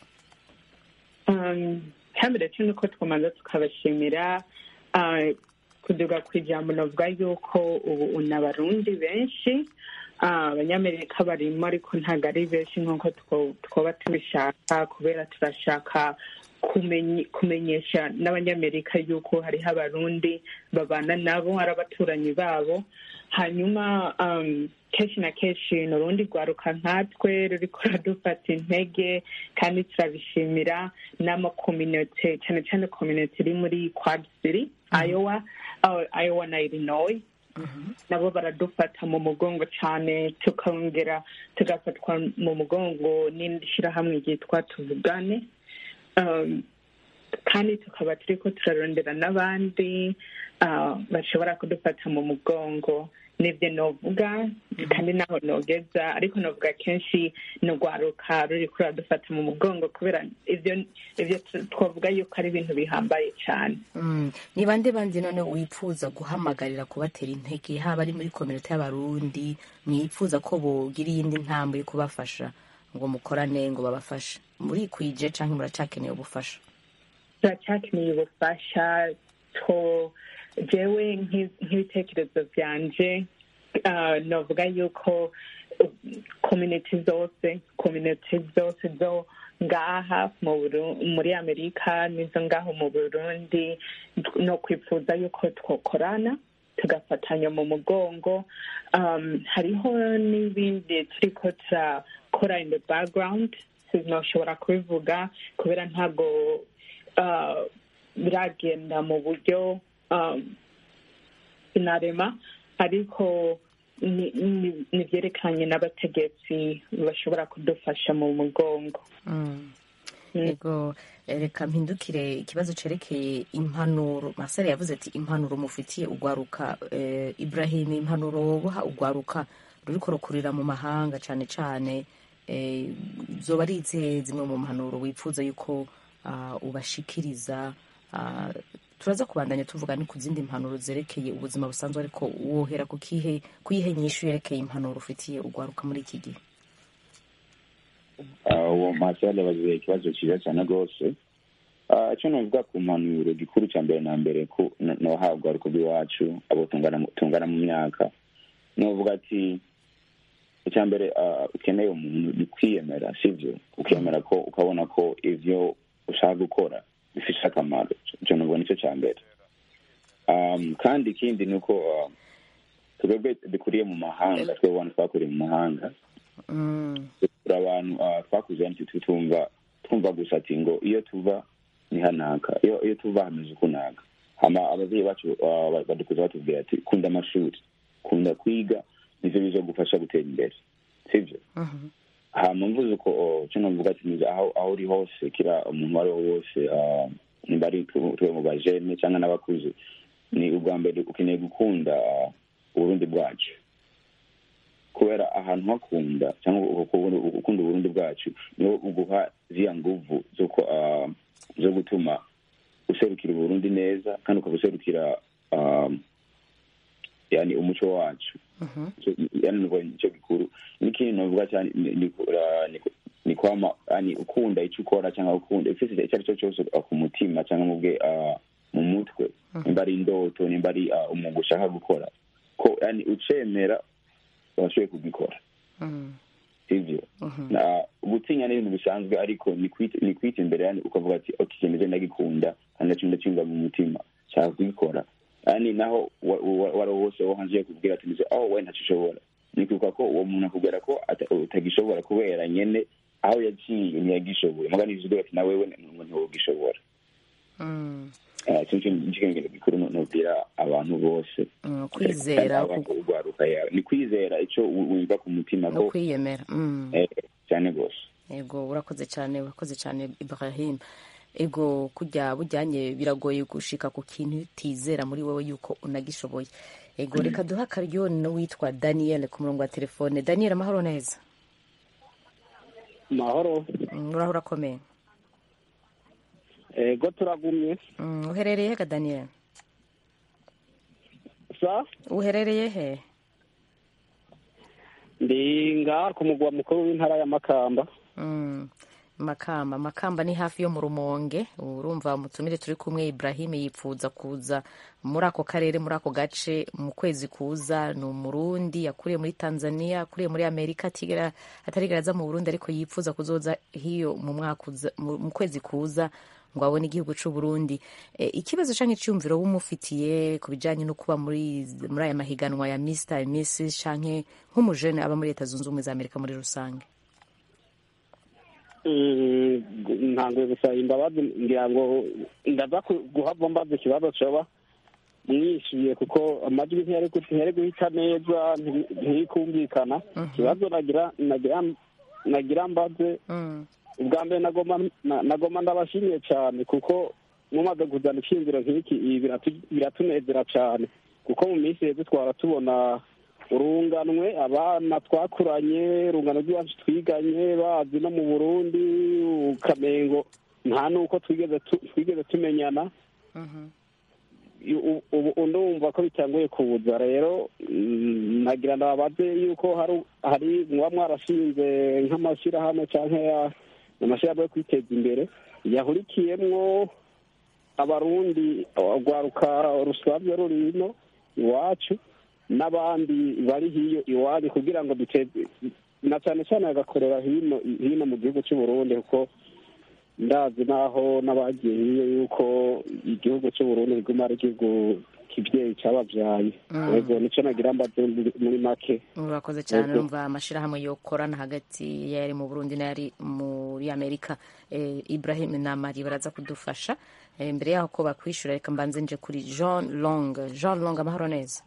Um, hambere cyo nuko twamanza tukabashimira uh, kuduga ku ijambo navuga yuko ubu una abarundi benshi Ah, abanyamerika barimo ariko ntabwo ari benshi nk'uko two- twoba tubishaka kubera turashaka kumenye- kumenyesha n'abanyamerika yuko hariho abarundi babana nabo ari abaturanyi babo hanyuma um, kenshi na kenshi ni urundi rwaruka nkatwe ruriko ruradufata intege kandi turabishimira n'amakominote cyane cyane kominote iri muri quad city iowa uh, iowa na illinois nabo baradufata mu mugongo cyane tukongera tugafatwa mu mugongo n'indi shyirahamwe ryitwa tuvugane Um, kandi tukaba turi ko turarondera n'abandi ah, bashobora kudufata mu mugongo nibyo novuga kandi naho nogeza ariko novuga kenshi ni urwaruka ruri kuradufata mu mugongo kubera ivyo ivyo tu- twavuga yuko ari ibintu bihambaye cyane Mm. ni bande bandi none wipfuza guhamagarira kubatera intege haba ari muri kominote y'abarundi mwipfuza ko bogira iyindi ntambwe yo kubafasha ngo mukorane ngo babafashe murikwije canke muracakeneye ubufasha turacyakeneye ubufasha to jewe nk'i- nk'ibitekerezo byanje ah, novuga yuko community zose community zose zo ngaha mu Buru- muri amerika n'izo ngaho mu burundi no kwifuza yuko twokorana tugafatanya mu mugongo um, hariho n'ibindi turiko turakora in the background sinoshobora kubivuga kubera ntabwo uh, biragenda mu buryo um, sinarema ariko ni- ni- ni byerekeranye n'abategetsi bashobora kudufasha mu mugongo Mm. yego eh, reka mpindukire ikibazo cerekeye impanuro masare yavuze ati impanuro mufitiye ugwaruka eh, ibrahim impanuro woboha ugwaruka ruriko rukurira mu mahanga cane cane eh, zoba ari izihe zimwe mu mpanuro wifuza yuko ah, ubashikiriza ah, turaza kubandanya tuvuga ni ku zindi mpanuro zerekeye ubuzima busanzwe ariko wohera ku kihe kuyihe nyishu yerekeye impanuro ufitiye ugwaruka muri iki gihe Ah, uwo masale bagize ikibazo cyiza cyane rwose Ah, icyo navuga ku mpanuro gikuru cya mbere na mbere ko nohabwa urwo rw'iwacu abo tungana mu- tungana mu myaka novuga ati icya mbere ah, ukeneye umuntu ni kwiyemera sibyo ukemera ko ukabona ko ivyo ushaka gukora bifite akamaro icyo navuga nicyo cya mbere Um, kandi ikindi ni uko ah, twebwe dukuriye mu mahanga twebwe abantu twakuriye mu mahanga Mm. turi abantu ah, twakuze hano tutumva twumva gusa ati ngo iyo tuva ni hanaka iyo iyo tuva hameze ukunaka hama ababyeyi bacu ah, ba- badukuza batubwira ati kunda amashuri kunda kwiga nivyo bizogufasha gutera imbere sivyo Mhm. hama mvuze ko oh, cyo navuga ati niza aho aho uri hose kira umuntu uwo ari we wose ah, nimba ari twe mu bajene cyangwa n'abakuze ni ubwa mbere ukeneye gukunda uburundi bwacu kubera ahantu hakunda cyangwa ukunda uburundi bwacu niwo uguha ziriya nguvu zo gutuma userukira uburundi neza kandi ukaba userukira yani umuco wacu yani nicyo gikuru n'ikindi novuga cyane ni kwama yani ukunda icyo ukora cyangwa ukunda ufite icyo ari cyo cyose ku mutima cyangwa mu bwe mu mutwe nimba ari indoto nimba ari umwuga ushaka gukora ko yani ucemera washoboye kugikora sivyo gutinya ni ibintu bisanzwe ariko ni kwita imbere yani ukavuga ati ok kimeze ndagikunda kandi ndacyo ndacyumva mu mutima nshaka kugikora yani naho wari wose wo hanze kubwira ati nizo aho we ntacyo ushobora ni kwibuka ko uwo muntu akubwira ko utagishobora kubera nyene aho yaciye ntiyagishoboye mugani bivuga ati nawe we ntiwogishobora ikintu gikuru nubwira abantu bose kwizera urwaruka yawe ni kwizera icyo wumva ku mutima no kwiyemera cyane rwose yego urakoze cyane urakoze cyane ibrahim ego kujya bujyanye biragoye gushika ku kintu utizera muri wowe yuko unagishoboye ego reka duha akaryo n'uwitwa daniel ku murongo wa telefone daniel amahoro neza mahoro uraho urakomeye ego turagumye uherereye he ka daniel sa uherereye he ndi ngaha ku mugwa mukuru w'intara ya makamba makamba makamba ni hafi yo mu rumonge urumva umutumire turi kumwe ibrahim yipfuza kuza muri ako karere muri ako gace mu kwezi kuza ni umurundi yakuriye muri tanzania yakuriye muri amerika atarigera aza mu burundi ariko yipfuza kuzoza hiyo mu kwezi kuza ngo abone igihugu cy'u Burundi ikibazo cyangwa icyumviro wumufitiye ku bijyanye no kuba muri muri aya mahiganwa ya Mr Mrs cyangwa nk'umujene aba muri leta zunze ubumwe za amerika muri rusange ntabwo gusa imbabazi ngira ngo ndaza guhava mbaza ikibazo coba mwishyuye kuko amajwi ntiyari guhita neza ntirikumvikana ikibazo nagira mbaze ubwa mbere nagoma ndabashimiye cyane kuko mumaze kuzana icyiyumviro nk'iki biratunezera cyane kuko mu minsi heza twara tubona urunganwe abana twakuranye urungano rw'iwacu twiganye bazi no mu burundi ukamengo nta n'uko twigeze tumenyana ubu ndumva ko bitanguye kuza rero nagira ndababaze yuko hari muba mwarashinze nk'amashyirahamwe cyangwa amashyirahamwe yo kwiteza imbere yahurikiyemwo abarundi rwaruka rusanzwe ruri ino iwacu n'abandi bari hiyo iwanyu kugira ngo duteze na cyane cyane bagakorera hino hino mu gihugu cy'u Burundi kuko ndazi naho n'abagiye hiyo yuko igihugu cy'u Burundi riguma ari igihugu kibyeyi cyababyaye yego nicyo nagira mbaze muri make urakoze cyane numva amashyirahamwe yokorana hagati yari mu Burundi n'ayari muri Amerika Ibrahim na Marie baraza kudufasha mbere yaho ko bakwishyura reka mbanze nje kuri Jean Long Jean Long amahoro neza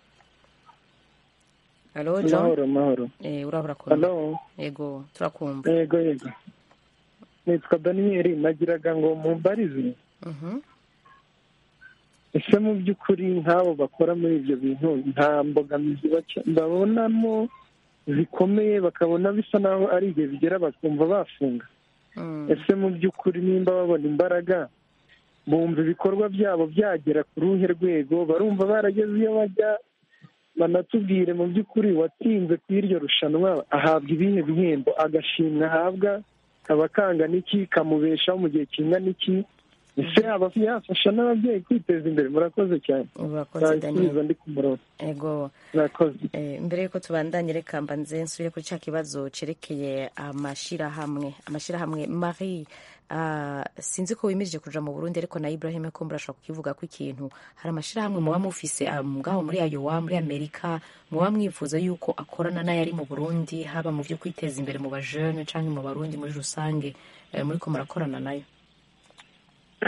Halo John mahoro mahoro eh urahura ko Halo yego turakumva yego yego nitwa Daniel nagiraga ngo mumbarize mhm ese mu by'ukuri nk'abo bakora muri ibyo bintu nta mbogamizi babonamo zikomeye bakabona bisa naho ari igihe bigera bakumva bafunga ese mu by'ukuri nimba babona imbaraga bumva ibikorwa byabo byagera ku ruhe rwego barumva barageze iyo bajya banatubwire mu by'ukuri watsinze ku iryo rushanwa ahabwa ibihe bihembo agashimwa ahabwa kaba kangana iki kamubeshaho mu gihe kingana iki ese yaba yafasha n'ababyeyi kwiteza imbere murakoze cyane urakoze daniel ndi ku murongo ego murakoze mbere yuko tubandanye reka mbanze nsubire kuri cya kibazo cerekeye amashyirahamwe amashyirahamwe marie sinzi ko wimirije kuja mu burundi ariko na ibrahim ko murashobora kukivuga ko ikintu hari amashyirahamwe muba mufise ngaho muri ayowa muri amerika muba mwifuza yuko akorana n'ayari mu burundi haba mu byo kwiteza imbere mu bajene cyangwa mu barundi muri rusange muriko murakorana nayo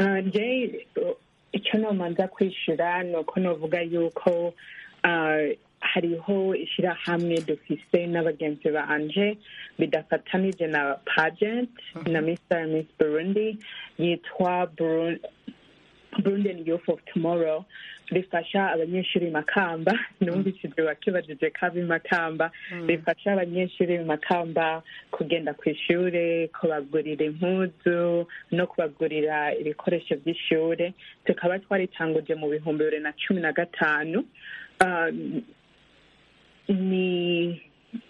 icyo nomanza kwishyura ni uko navuga yuko hariho ishyirahamwe dufise n'abagenzi banje bidafatanije na pageant na mr miss burundi yitwa Buru- Burundian Youth of Tomorrow rifasha abanyeshuri makamba numvishije wakibajije kabi makamba rifasha abanyeshuri makamba kugenda ku ishure kubagurira impuzu no kubagurira ibikoresho by'ishure tukaba twaritanguje mu bihumbi bibiri na cumi na gatanu Ah, ni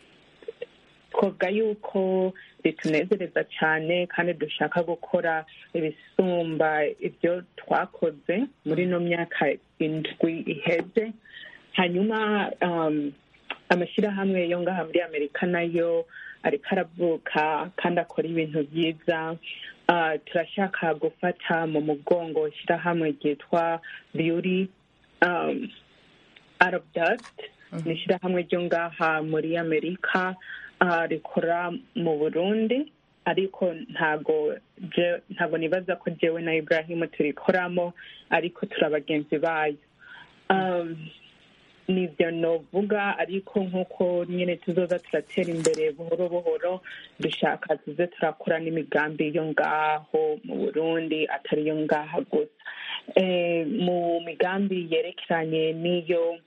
twavuga yuko ritunezereza cyane kandi dushaka gukora ibisumba ibyo twakoze muri ino myaka indwi iheze hanyuma um, amashyirahamwe yo ngaha muri amerika nayo ariko aravuka kandi akora ibintu byiza Ah, turashaka gufata mu mugongo ishyirahamwe ryitwa beauty um, out of dust ni ishyirahamwe ryo ngaha muri amerika ah, rikora mu burundi ariko ntago je- ntago nibaza ko jewe na ibrahimu turikoramo ariko turi abagenzi bayo Um, nibyo novuga ariko nk'uko nyine tuzoza turatera imbere buhoro buhoro dushaka tuze turakora n'imigambi yo ngaho mu burundi atari yo ngaha gusa Eh, mu migambi yerekeranye n'iyo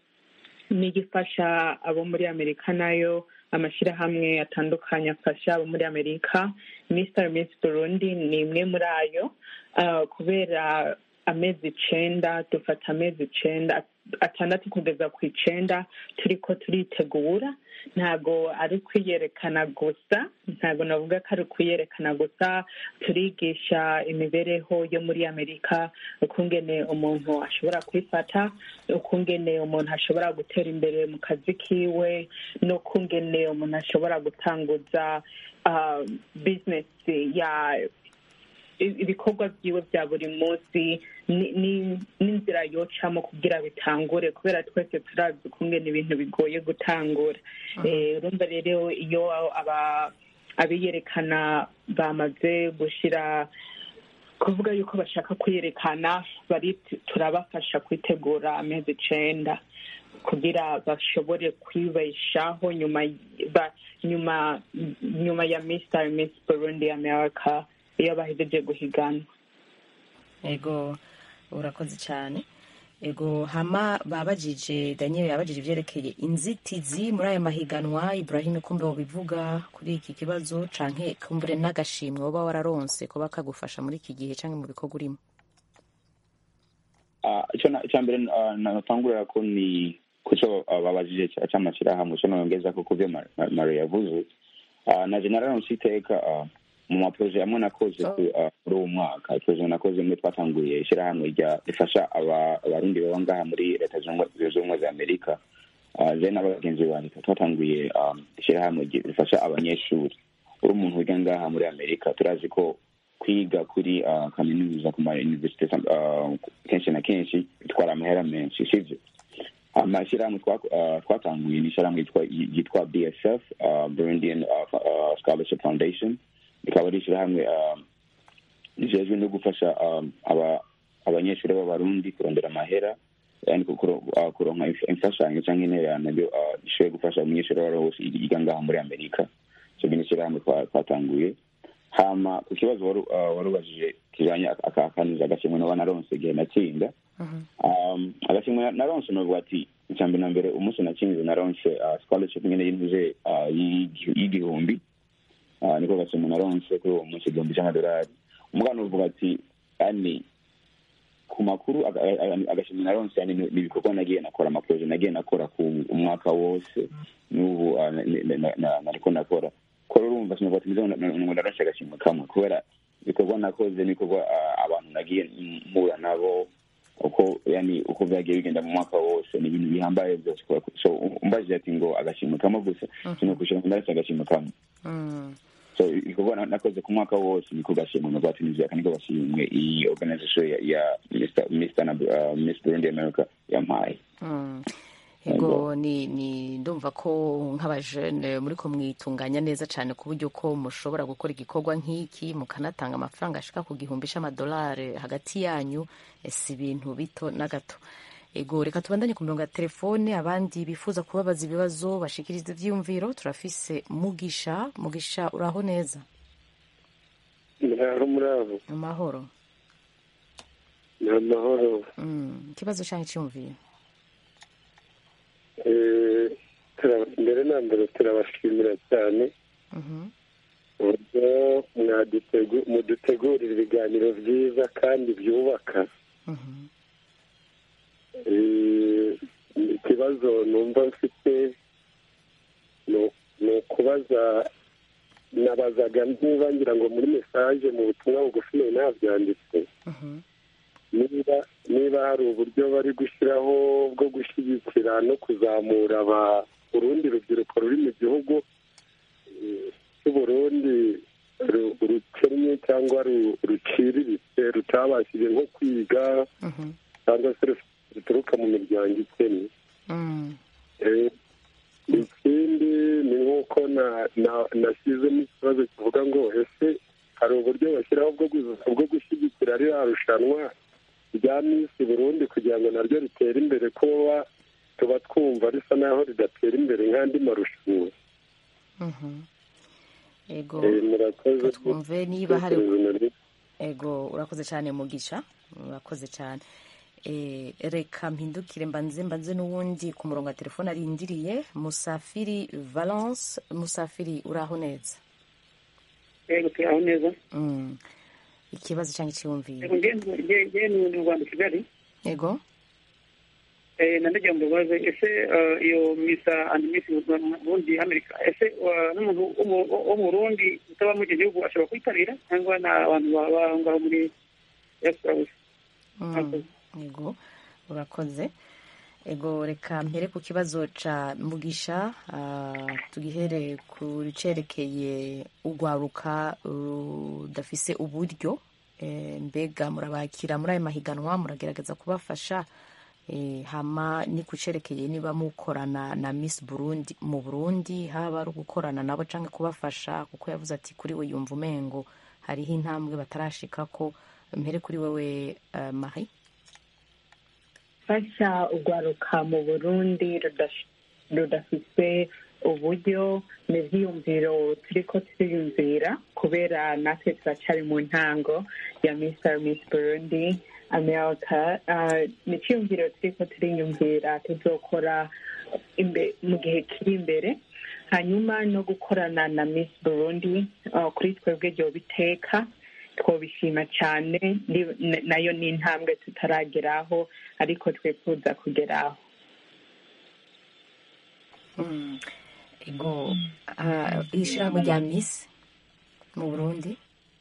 n'igifasha abo muri amerika nayo amashyirahamwe atandukanye afasha abo muri amerika mr miss burundi ni imwe muri ayo Ah, kubera amezi icenda dufata amezi icenda atandatu kugeza ku icenda turiko turitegura ntago ari ukwiyerekana gusa ntago navuga ko ari ukwiyerekana gusa turigisha imibereho yo muri amerika ukungene umuntu ashobora kwifata ukungene umuntu ashobora gutera imbere mu kazi kiwe n'ukungene umuntu ashobora gutanguza uh, bizinesi ya ibikorwa byiwe bya buri munsi ni- ni- n'inzira yocamo kugira bitangure kubera twese turazi ukungene ibintu bigoye gutangura Eh, urumva rero iyo aba abiyerekana bamaze gushira kuvuga yuko bashaka kwiyerekana bari turabafasha kwitegura amezi icenda kugira bashobore kwibeshaho nyuma ba, nyuma nyuma ya Mr. Miss Burundi America iyo bahejeje guhiganwa ego urakoze cyane ego hama babajije daniel yabajije ibyerekeye inzitizi muri aya mahiganwa ibrahim kumbe bivuga kuri iki kibazo canke kumbure n'agashimwe woba wararonse kuba kagufasha muri iki gihe canke mu bikorwa urimo Ah, icyo na- icya mbere ah, natangurira ko ni kuco ah, babajije cya- cy'amashyirahamwe cyo nongeza ko kubyo Ma- Ma- mari yavuze Ah, na general iteka ah, mu maproje amwe nakoze ku- ah, muri uwo mwaka proje nakoze mwe twatanguye ishyirahamwe rya rifasha aba- abarundi baba ngaha muri leta zunze ubumwe- zunze ubumwe za amerika Ah, je n'abagenzi banjye twatanguye ah, ishyirahamwe ryi- rifasha abanyeshuri uri umuntu wiga ngaha muri amerika turazi ko kwiga kuri ah, kaminuza ku ma university ah, kenshi na kenshi bitwara amahera menshi sivyo amashyirahamwe twa- ah, twatanguye ni ishyirahamwe yitwa- yitwa bsf ah, burundian ah, Fa- ah, scholarship foundation rikaba ari ishyirahamwe ah, rijejwe no gufasha ah, aba- abanyeshuri b'abarundi kurondera amahera yani kuro- ah, kuronka inf- imfashanyo cyangwa intererano byo ah, gishoboye gufasha umunyeshuri uwo ari we wese yiga ngaha muri amerika icyo ni ishyirahamwe twa- twatanguye hama ku kibazo wari ah, wari ubajije kijanye aka kanuza agashimwe naba naronse igihe natsinda um, agashimwe naronse novuga ati icya mbere na mbere umunsi natsinze naronse uh, scholarship nyene y'intuze uh, y'igi- y'igihumbi uh, niko gashimwe naronse kuri uwo munsi igihumbi c'amadolari umugana uvuga ati yani ku makuru aga- aga- agashimwe naronse yani ni ni ibikorwa nagiye nakora amaproje nagiye nakora ku umwaka wose n'ubu uh, na- na- na- na- nariko nakora ko urumva sinovuga ati ngo naronse agashimwe kamwe kubera ibikorwa nakoze n'ibikorwa ah, abantu nagiye mpura nabo uko yani uko byagiye bigenda mu mwaka wose ni ibintu bihambaye byose so umbajije ati ngo agashimwe kamwe gusa sinokushira ngo ndaretse agashimwe kamwe Mm. so ibikorwa na- nakoze ku mwaka wose niko gashimwe novuga ati nivyo niko gashimwe iyi organisation ya, ya Mr. Mr. na uh, Miss Burundi America yampaye Mm. ego ni ni ndumva ko nk'abajene muri ko mwitunganya neza cyane ku buryo ko mushobora gukora igikorwa nk'iki mukanatanga amafaranga ashika ku gihumbi c'amadolari hagati yanyu eh, si ibintu bito na gato ego reka tubandanye ku mirongo ya telefone abandi bifuza kubabaza ibibazo bashikiriza ivyiyumviro turafise mugisha mugisha uraho neza muraho muraho amahoro ni amahoro Mm, ikibazo canke iciyumviro Eh, tura- mbere na mbere turabashimira cyane Mhm. uburyo mwadutegu- mudutegurira ibiganiro byiza kandi byubaka Mhm. Eh, ikibazo numva mfite ni- ni ukubaza nabazaga niba ngira ngo muri mesaje mu butumwa bugufi nari nabyanditse Mhm. niba niba hari uburyo bari gushyiraho bwo gushyigikira no kuzamura aba urundi rubyiruko ruri mu gihugu eh, cy'uburundi ru- rukennye cyangwa ru- ruciriritse rutabashije nko kwiga Mhm. cyangwa se ruf- ruturuka mu miryango ikennye Mm. Eh, ikindi ni nk'uko na- na- nashyizemo ikibazo kivuga ngo ese hari uburyo bashyiraho bwo gu- bwo gushyigikira ririya rushanwa rya misi burundi kugira ngo naryo ritere imbere kuba tuba twumva risa naho ridatera imbere nk'andi marushanwa Mhm. ego Eh, murakoze twumve niba hari Ibitekerezo nari- ego urakoze cyane mugisha urakoze cyane Eh, reka mpindukire mbanze mbanze n'uwundi ku murongo wa telefone arindiriye musafiri valence musafiri uraho neza yego turaho neza Mm. ikibazo cyangwa icyiyumviro yego ngewe ngewe ni mu rwanda kigali ego Eh, na ndagira ngo mbabaze ese eh, iyo misa andi misi burundi amerika ese eh, n'umuntu wo mu- wo mu burundi utaba muri icyo gihugu ashobora kwitabira cyangwa ni abantu baba aho ngaho muri diaspora gusa Mm. ego urakoze ego reka mpere ku kibazo ca mugisha ah, tugihere ku cerekeye urwaruka rudafise uburyo Eh, mbega murabakira muri ayo mahiganwa muragerageza kubafasha Eh, hama ni kucerekeye niba mukorana na miss burundi mu burundi haba ari ugukorana nabo canke kubafasha kuko yavuze ati kuri we yumva umengo hariho intambwe batarashikako mpere kuri wewe uh, marie fasha urwaruka mu burundi rudash- rudafise uburyo n'ivyiyumviro turiko turiyumvira kubera natwe turacyari mu ntango ya mr miss burundi america uh, ni iciyumviro turiko turiyumvira tuzokora imbe- mu gihe kiri imbere hanyuma no gukorana na miss burundi uh, kuri twebwe ryoba iteka twobishima cyane ni- n- nayo ni intambwe tutarageraho ariko twifuza kugeraho Mm. ego uh, ishirahamwe rya miss mu burundi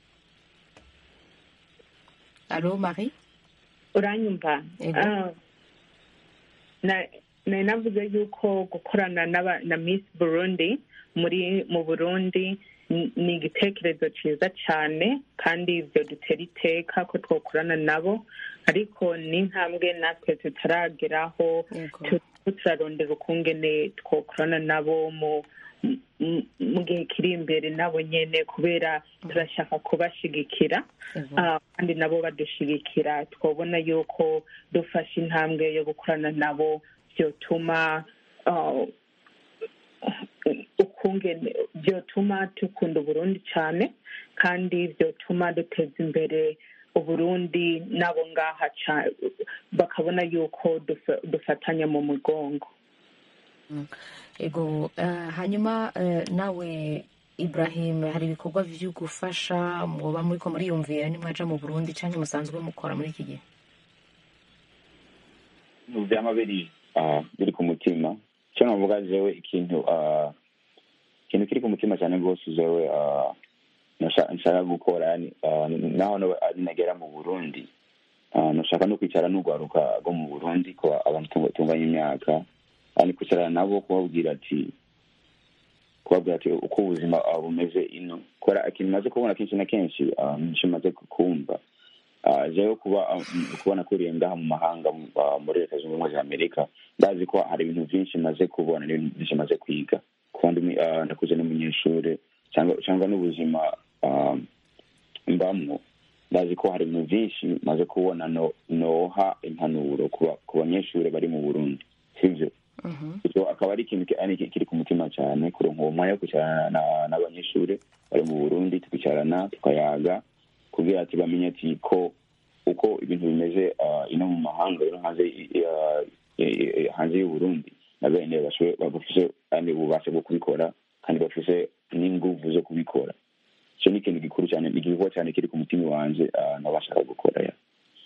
alo marie uranyumva Ego. Ah, na- nari navuze yuko gukorana n'aba- na miss burundi muri mu burundi ni ni igitekerezo cyiza cyane kandi ibyo dutera iteka ko twakorana nabo ariko ni intambwe natwe tutarageraho turiko turarondera ukungene twakorana nabo mu mu- mu gihe kiri imbere nabo nyene kubera turashaka kubashigikira Ah, kandi nabo badushigikira twabona yuko dufashe intambwe yo gukorana nabo byotuma ah, ukungene byotuma dukunda uburundi cyane kandi byotuma duteza imbere uburundi nabo ngaha ca- bakabona yuko dufa- dufatanya mu mugongo ego uh, hanyuma uh, nawe ibrahim hari ibikorwa vyo gufasha mwoba muriko muriyumvira nimwaja mu burundi canke musanzwe mukora muri iki gihe mu byama biri ah, biri ku mutima icyo navuga jewe ikintu ah, ikintu kiri ku mutima cyane rwose jewe ah, nasha- nshaka gukora yani, ah, naho no- ari nagera mu burundi ah, nashaka no kwicara n'urwaruka rwo mu burundi ko abantu tunga- tunganya imyaka yani kwicarana nabo kubabwira ati kubabwira ati uko ubuzima ah, bumeze ino kubera ikintu maze kubona kenshi na kenshi ah, nico maze kumva Ah, jewe kuba ah, m- kubona kuriye ngaha mu mahanga mu- ah, muri leta zunze ubumwe za amerika ndazi ko hari ibintu byinshi maze kubona n'ibintu byinshi maze kwiga kuba ndi mu- ah, ndakuze n'umunyeshuri cyangwa cyangwa n'ubuzima ah, mbamwo ndazi ko hari ibintu byinshi maze kubona no noha impanuro ku banyeshuri bari mu burundi sibyo icyo akaba ari ikintu kiri ku mutima cyane kuronka uwo mwanya wo kwicarana n'abanyeshuri bari mu burundi tukicarana tukayaga kugira ati bamenye ati ko uko ibintu bimeze ino mu mahanga no hanze hanze y'uburundi na bene bafise kandi ububasha bwo kubikora kandi bafise n'inguvu zo kubikora icyo ni ikintu gikuru cyane ni igikorwa cyane kiri ku mutima wanjye nabashaka gukora ya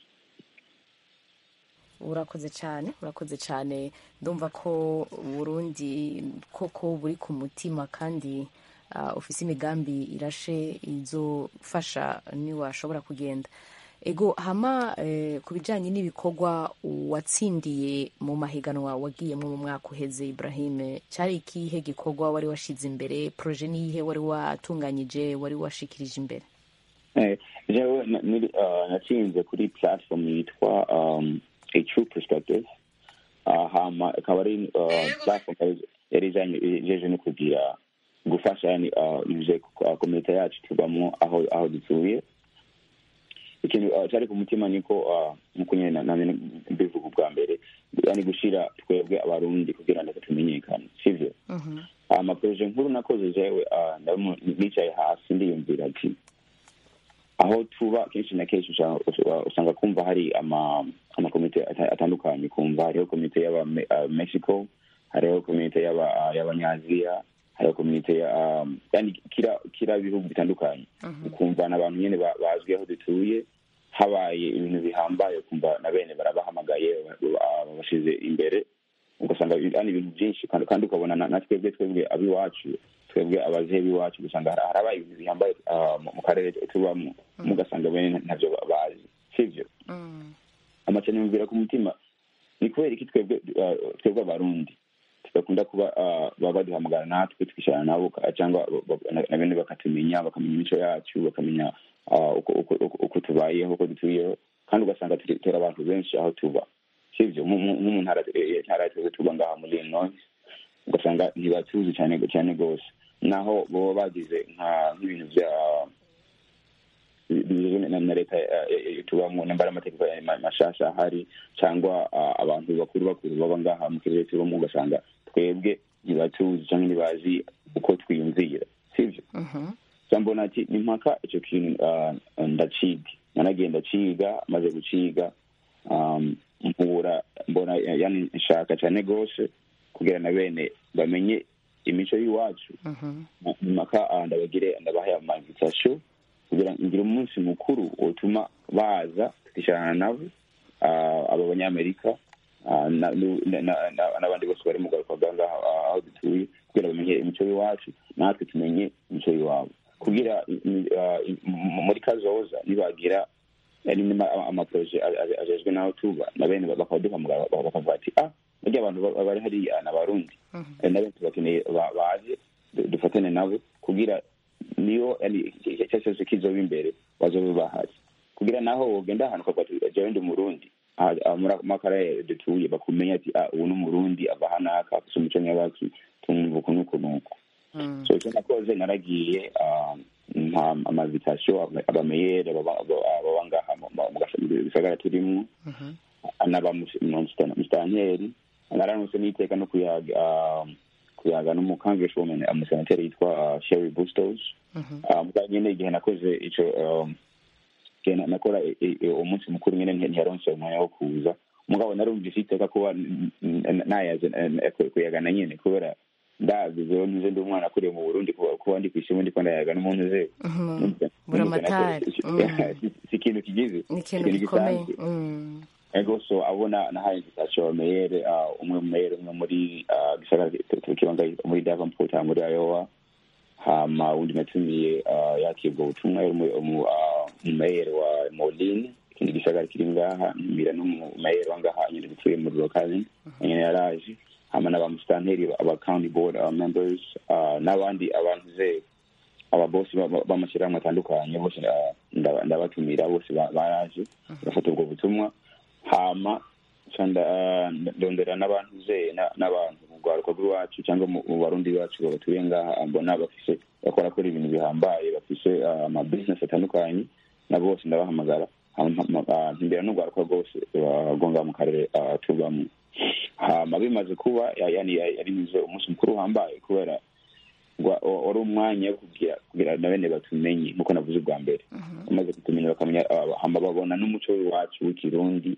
urakoze cyane urakoze cyane ndumva ko burundi koko buri ku mutima kandi ufise imigambi irashe izofasha niwashobora kugenda ego hama ku bijyanye n'ibikorwa watsindiye mu mahiganwa wagiyemo mu mwaka uheze Ibrahim cyari ikihe gikorwa wari washize imbere poroje niyihe wari watunganyije wari washikirije imbere jewe natsinze kuri platform yitwa a true perspective hama ikaba ari platform yari ijeje no kugira gufasha yani komite yacu tubamo aho aho dutuye ikintu cyari ku mutima niko nkuko nyine nanjye mbivuga ubwa mbere yani gushira twebwe abarundi kugira ngo tumenyekane sivyo amaproje nkuru nakoze jewe nicaye hasi ndiyumvira ati aho tuba kenshi na kenshi usanga kumva hari amakomite atandukanye kumva hariho komite y'aba mexico hariho komite y'abanyaziya hariho komite yani kira bihugu bitandukanye ukumva n'abantu nyine bazwi aho dutuye habaye ibintu bihambaye ukumva na bene barabahamagaye babashize imbere ugasanga ari ibintu byinshi kandi ukabona na twebwe twebwe ab'iwacu twebwe abazehe b'iwacu ugasanga harabaye ibintu bihambaye mu karere tubamo mugasanga bene ntabyo bazi sibyo amacane yumvira ku mutima ni kubera iki twebwe twebwe abarundi tudakunda kuba baba baduhamagara natwe twicarana nabo cyangwa na bene bakatumenya bakamenya imico yacu bakamenya uko tubayeho uko dutuyeho kandi ugasanga turi abantu benshi aho tuba sibyo nko mu ntara tuba tuba ngaha muri illinois ugasanga ntibatuzi cyane cyane rwose naho baba bagize nk'ibintu bya na leta tubamo nambara amategeko mashasha ahari cyangwa abantu bakuru bakuru baba ngaha mu kirere tubamo ugasanga twebwe ntibatuzi cyangwa ntibazi uko twiyumvira sibyo mbona ati ni mpaka icyo kintu ndaciga nanagiye ndaciga maze guciga mpura mbona yani nshaka cyane rwose kugira na bene bamenye imico y'iwacu mpaka ndabagire ndabahaye amainvitation kugira ngire umunsi mukuru utuma baza tukicarana nabo aba banyamerika n'abandi bose bari mu garuka ngaha aho dutuye kugira bamenye imico y'iwacu natwe tumenye imico y'iwabo kugira muri kazoza nibagira amaproje ajejwe n'aho tuba na bene bakaba duhamagara bakavuga ati ah burya abantu bari hariya ni abarundi na bene tubakeneye baje dufatane nabo kugira niyo icyo cyose kizoba imbere bazobe bahari kugira naho wogenda ahantu ukavuga ati jewe ndi umurundi muri akarere dutuye bakumenya ati ah ubu ni umurundi ava hanaka afise umuco nyabaki tumwumva uku n'uku n'uku so icyo nakoze naragiye mpa amavitasiyo abameyere baba ngaha mu gisagara turimo n'aba musitanteri naranuse n'iteka no kuyaga kuyaga n'umukangresswoman umusenateri yitwa sherry bustos mbwa nyine igihe nakoze ico nakora umunsi mukuru nyine ntiyaronse umwanya wo kuza umugabo narumvise iteka kuba nayaze kuyagana nyine kubera ndazi zewe ntuze ndi umwana akuriye mu burundi kuba ndi kwishima ndiko ndayaga n'umuntu zewe buramatari si ikintu kigize ni ikintu gikomeye ego so abona nahaye invitation meyere umwe mu meyere umwe muri gisagara tukibanga muri davenport muri iowa hama undi natumiye yakibwa ubutumwa umumeyere wa moline ikindi gisagara kiri ngaha mbira n'umumeyere wa ngaha nyine dutuye muri lokali nyine yaraje hama n'abamusitanteri aba county board aba members n'abandi abantu ze ababosi b'amashyirahamwe atandukanye bose ndabatumira bose baraje bafata ubwo butumwa hama ndondera n'abantu ze n'abantu mu rwaruka rw'iwacu cyangwa mu barundi bacu batuye ngaha mbona bafise bakora kora ibintu bihambaye bafise amabizinesi atandukanye nabo bose ndabahamagara ntimbera n'urwaruka rwose rwonga mu karere tubamo hama bimaze kuba yari mize umunsi mukuru uhambaye kubera wari umwanya wo kugira na bene batumenye nk'uko navuze ubwa mbere bamaze kutumenya bakamenya hama babona n'umuco wacu w'ikirundi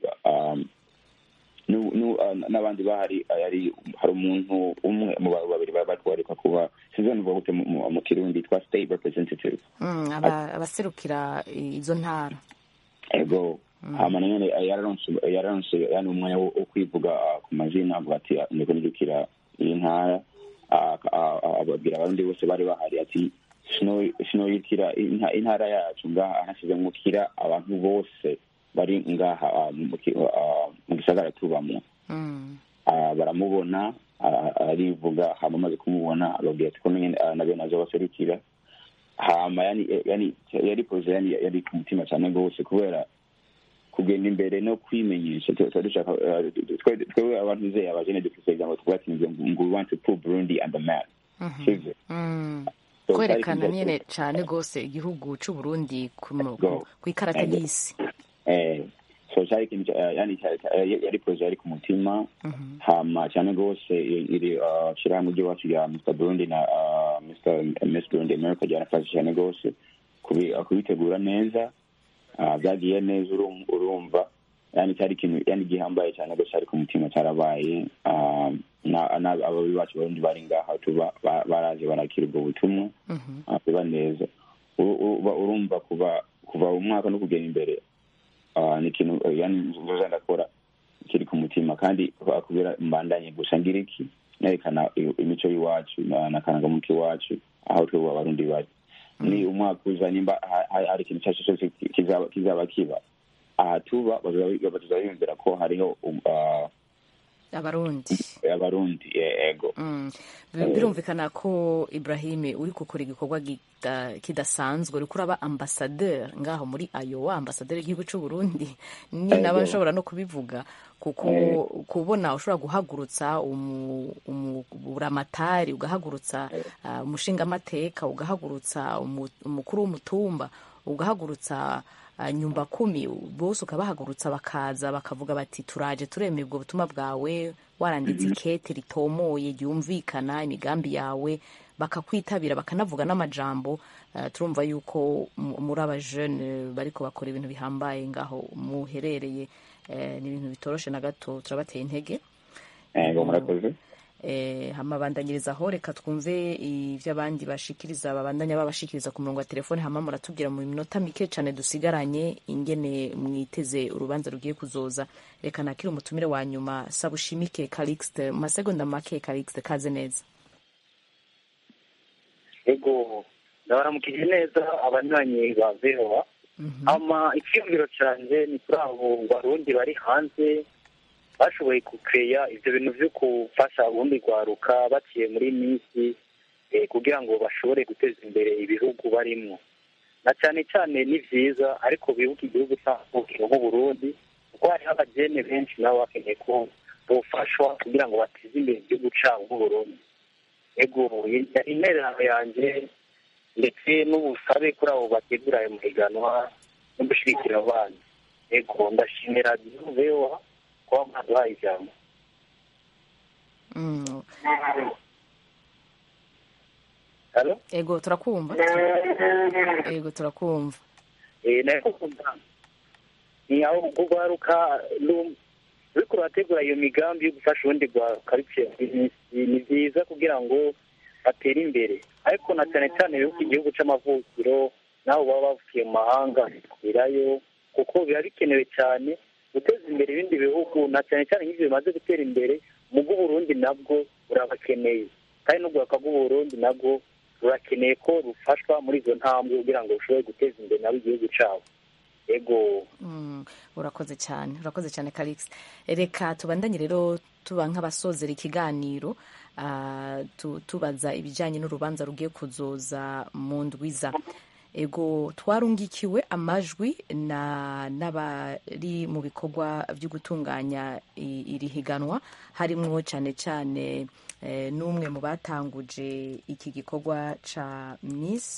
n'abandi bahari yari hari umuntu umwe mu babiri batwarika kuba sinzi gute mu kirundi twa state representative abaserukira izo ntara ego hama nanone yararonse yani umwanya wo kwivuga ku mazina avuga ati ndiko nirukira iyi ntara ababwira abarundi bose bari bahari ati sinoyikira intara yacu ngaha nasize mukira abantu bose bari ngaha mu gisagara tubamo baramubona arivuga hama amaze kumubona ababwira ati ko na bene azo baserukira hama yari poroje yari ku mutima cyane rwose kubera kugenda imbere no kwimenyesha dushaka twebwe abantu uzeye abajene dufise ijambo tuvuga ati ngo we want to put burundi on the map sivyo kwerekana nyene cane rwose igihugu c'uburundi kw'ikarata y'isi so cyari ikintu yani yari poroje yari ku mutima hama cyane rwose iri shirahamwe ry'iwacu rya mr burundi na mr miss burundi america ryanafashe cyane rwose kubitegura neza byagiye neza urumva yani cyari ikintu yani gihambaye cyane rwose ari ku mutima cyarabaye ababi bacu barundi bari ngaha tuba baraje barakira ubwo butumwa biba neza urumva kuva kuva umwaka no kugera imbere ni ikintu yani nzoza ndakora kiri ku mutima kandi kubera mbandanye gusa ngira iki nerekana imico y'iwacu n'akanagamuko iwacu aho twebwe abarundi bari ni umwaka uza nimba hari ikintu cyose cyose kizaba kiba aha tuba bazabiyumvira ko hariho abarundi abarundi ego birumvikana ko ibrahim uri gukora igikorwa kidasanzwe uri kuraba ambasaderi ngaho muri ayowa ambasaderi y'igihugu cy'u burundi ni naba nshobora no kubivuga kuko kubona ushobora guhagurutsa umuramatari ugahagurutsa umushingamateka ugahagurutsa umukuru w'umutumba ugahagurutsa nyumba kumi bose ukabahagurutsa bakaza bakavuga bati turaje turemeye ubwo butumwa bwawe waranditse ikete ritomoye ryumvikana imigambi yawe bakakwitabira bakanavuga n'amajambo turumva yuko muri abajene bariko bakora ibintu bihambaye ngaho muherereye ni ibintu bitoroshe na gato turabateye intege murakoze hamabandanyiriza aho reka twumve ibyo abandi bashikiriza babandanya babashikiriza ku murongo wa telefone hama muratubwira mu minota mike cyane dusigaranye ingene mwiteze urubanza rugiye kuzoza reka nakire umutumire wa nyuma sabushimike calixte mu masegonda make calixte kaze neza ego ndabaramukije neza abanywanyi ba vehowa ama icyiyumviro cyanjye ni kuri abo barundi bari hanze bashoboye gukeya ibyo bintu byo gufasha ubundi rwaruka baciye muri minsi kugira ngo bashobore guteza imbere ibihugu barimo na cyane cyane ni byiza ariko bibuke igihugu cy'amavukiro nk'uburundi kuko hariho abagene benshi nabo bakeneye ko bufashwa kugira ngo bateze imbere igihugu cyabo nk'uburundi ego yari intererano yanjye ndetse n'ubusabe kuri abo bategura ayo mahiganwa no gushyigikira abana ego ndashimira vewa kuba mwaduhaye ijambo ego turakumva ego turakumva ni aho kugaruka uriko urategura iyo migambi yo gufasha ubundi rwaruka biciye ni byiza kugira ngo batere imbere ariko na cyane cyane bibuka igihugu c'amavukiro nabo baba bavukiye mu mahanga kubirayo kuko biba bikenewe cyane guteza imbere ibindi bihugu na cyane cyane nk'ibyo bimaze gutera imbere mu bw'uburundi nabwo burabakeneye kandi n'urwaka rw'uburundi nabwo rurakeneye ko rufashwa muri izo ntambwe kugira ngo rushobore guteza imbere nabo igihugu cyabo ego urakoze cyane urakoze cyane karikisi reka tubandanye rero tuba nk'abasozera ikiganiro tubaza ibijyanye n'urubanza rugiye kuzoza mu ndwiza ego twarungikiwe amajwi n'abari mu bikorwa byo gutunganya iri higanwa harimo cyane cyane n'umwe mu batanguje iki gikorwa cya misi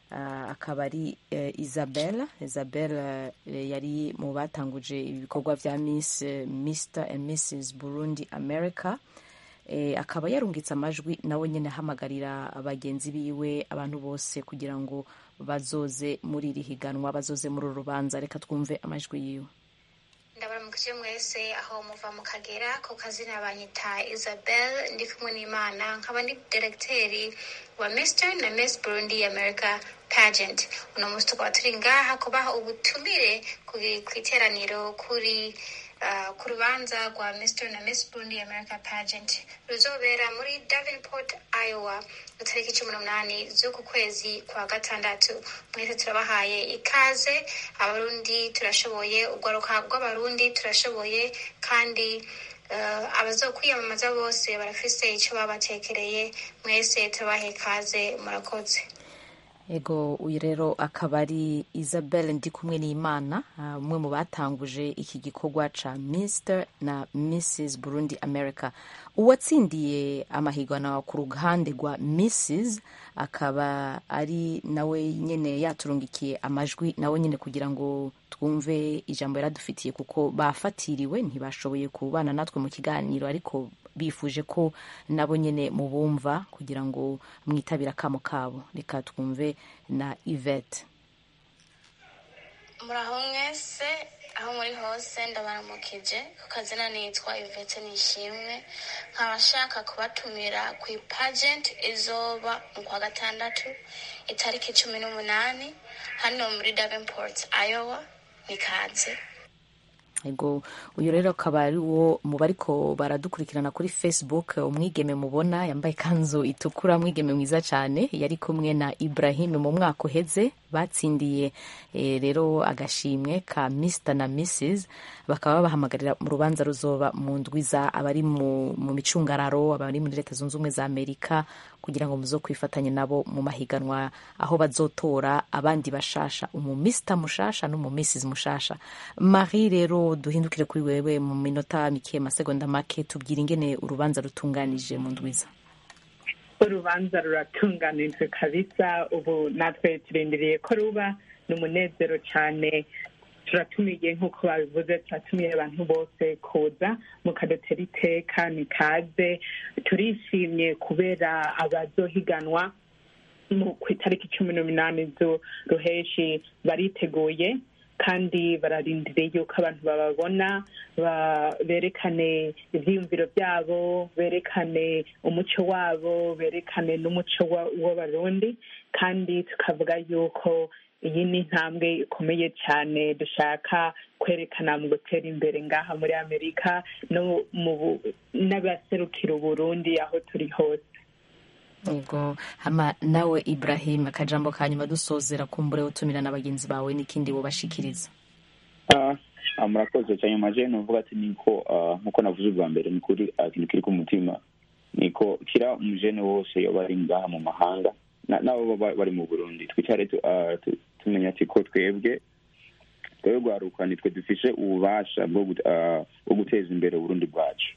ah, akaba ari eh, isabelle isabelle eh, yari mu batanguje ibikorwa vya miss eh, mr and mrs burundi america eh, akaba yarungitse amajwi nawe nyine ahamagarira abagenzi biwe abantu bose kugira ngo bazoze muri iri higanwa bazoze muri uru rubanza reka twumve amajwi yiwe ndabaramukije mwese aho muva mu kagera ku kazina banyita isabel ndi kumwe n'imana nkaba ndi diregiteri wa mr na miss burundi america pageant uno munsi tukaba turi ngaha kubaha ubutumire ku- ku iteraniro kuri uh, ku rubanza rwa mr na miss burundi america pageant ruzobera muri davenport iowa itariki cumi n'umunani z'uku kwezi kwa gatandatu mwese turabahaye ikaze abarundi turashoboye urwaruka rw'abarundi turashoboye kandi uh, abazokwiyamamaza bose barafise ico babatekereye mwese turabahaye ikaze murakoze ego uyu rero akaba ari isabelle ndi kumwe n'imana ah, umwe mu batanguje iki gikorwa ca mr na mrs burundi america uwatsindiye amahiganwa ku ruhande rwa mrs akaba ari nawe nyene yaturungikiye amajwi nawe nyene kugira ngo twumve ijambo yaradufitiye kuko bafatiriwe ntibashoboye kubana natwe mu kiganiro ariko bifuje ko nabo nyene mubumva kugira ngo mwitabire akamo kabo reka twumve na ivete muraho mwese aho muri hose ndabaramukije ku kazina nitwa ivete nishimwe nkaba nshaka kubatumira ku ipagenti izoba mu kwa gatandatu itariki cumi n'umunani hano muri davenport iowa nikaze ego uyu rero akaba ari wo mu bariko baradukurikirana kuri facebook umwigeme mubona yambaye ikanzu itukura umwigeme mwiza cyane yari kumwe na ibrahim mu mwaka uheze batsindiye eh, rero agashimwe ka mr na mrs bakaba babahamagarira mu rubanza ruzoba mu ndwiza abari mu, mu micungararo abari muri leta zunze ubumwe za amerika kugira ngo muzo kwifatanya nabo mu mahiganwa aho bazotora abandi bashasha umu mr mushasha n'umu mrs mushasha marie rero duhindukire kuri wewe mu minota mike amasegonda make tubwire ingene urubanza rutunganije mu ndwiza urubanza ruratunganijwe kabisa ubu natwe turindiriye ko ruba ni umunezero cyane turatumiye nk'uko babivuze turatumiye abantu bose kuza mukadutera iteka ni kaze turishimye kubera abazohiganwa mu ku itariki cumi n'umunani z'uruheshi bariteguye kandi bararindiriye yuko abantu bababona ba- berekane ibyiyumviro byabo berekane umuco wabo berekane n'umuco wa- w'abarundi kandi tukavuga yuko iyi ni intambwe ikomeye cyane dushaka kwerekana mu gutera imbere ngaha muri amerika no mu bu- n'abaserukira uburundi aho turi hose ego hama nawe ibrahim akajambo ka nyuma dusozera kumbure utumira na bagenzi bawe n'ikindi bubashikiriza Ah, ah, murakoze cyane maje nuvuga ati niko ah, nkuko navuze ubwa mbere ni kuri ah, ikintu kiri ku mutima niko kira umujene wose yoba ari ngaha mu mahanga na- nabo baba bari mu burundi twicare tu- ah, tu- tumenya ati ko twebwe twebwe rwaruka nitwe dufise ububasha bwo gut- ah, bwo guteza imbere uburundi bwacu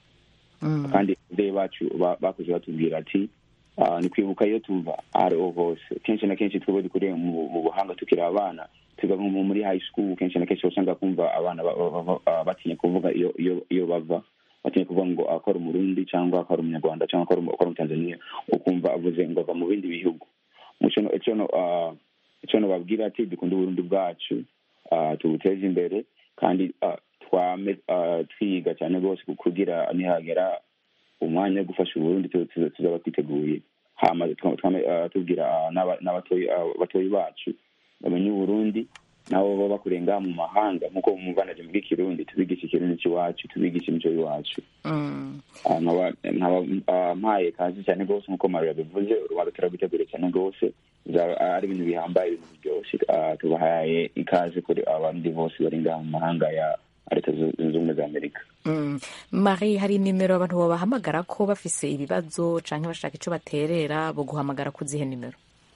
kandi ababyeyi bacu ba- bakuze batubwira ati ah, ni kwibuka iyo tuva aho ariho hose kenshi na kenshi twebwe dukuriye mu mu buhanga tukiri abana tuga nko muri high school kenshi na kenshi usanga kumva abana ba- ba- ba- ah, batinya kuvuga iyo iyo iyo bava batinya kuvuga ngo akora umurundi cyangwa akora umunyarwanda cyangwa akora umu- akora umutanzaniya ukumva avuze ngo ava mu bindi bihugu muco no- ico no- ah, ico nobabwira ati dukunde uburundi bwacu ah, tubuteze imbere kandi ah, twame ah, twiga cyane rwose kugira nihagera umwanya wo gufasha uburundi tu- tu- tuzaba twiteguye hama twa- twame ah, tubwira ah, n'aba- n'abatoyi ah, batoyi bacu bamenye uburundi nabo baba bakuriye ngaha mu mahanga nk'uko muvanaje mu bw'ikirundi tubigisha ikirundi cy'iwacu tubigisha imico y'iwacu Ah, nkaba nkaba ah, mpaye kazi cyane rwose nk'uko mario yabivuze urubanza turarwitegure cyane rwose bizaba ari ibintu bihambaye ibintu biryoshye Ah, tubahaye ikaze kuri abarundi bose bari ngaha mu mahanga ya leta zu- zunze ubumwe za amerika Mm. marie hari nimero abantu babahamagara ko bafise ibibazo canke bashaka ico baterera bo guhamagara ku zihe nimero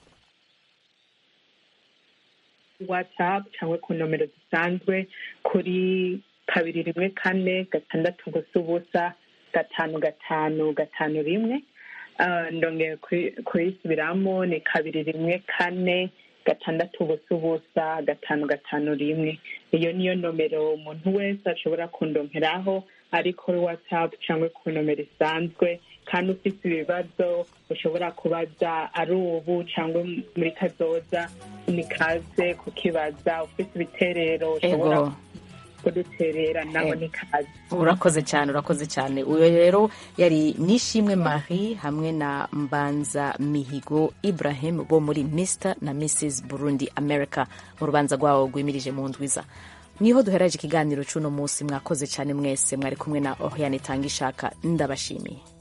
whatsapp cyangwa ku nomero zisanzwe kuri kabiri rimwe kane gatandatu gusa ubusa gatanu gatanu gatanu rimwe Ah, ndongeye kuri- kuyisubiramo ni kabiri rimwe kane gatandatu ubusa ubusa gatanu gatanu rimwe iyo niyo nomero umuntu wese ashobora kundonkeraho ari kuri whatsapp cyangwa ku nomero isanzwe kandi ufite ibibazo ushobora kubaza ari ubu cyangwa muri kazoza ni kaze kukibaza ufite ibiterero ushobora Ego. kuduterera nabo Ego. ni kaze urakoze cyane urakoze cyane uyu rero yari nishimwe marie hamwe na mbanza mihigo ibrahim bo muri mr na mrs burundi america mu rubanza rwabo rwimirije mu ndwiza niho duheraje ikiganiro cy'uno munsi mwakoze cyane mwese mwari kumwe na oriane tanga ishaka ndabashimiye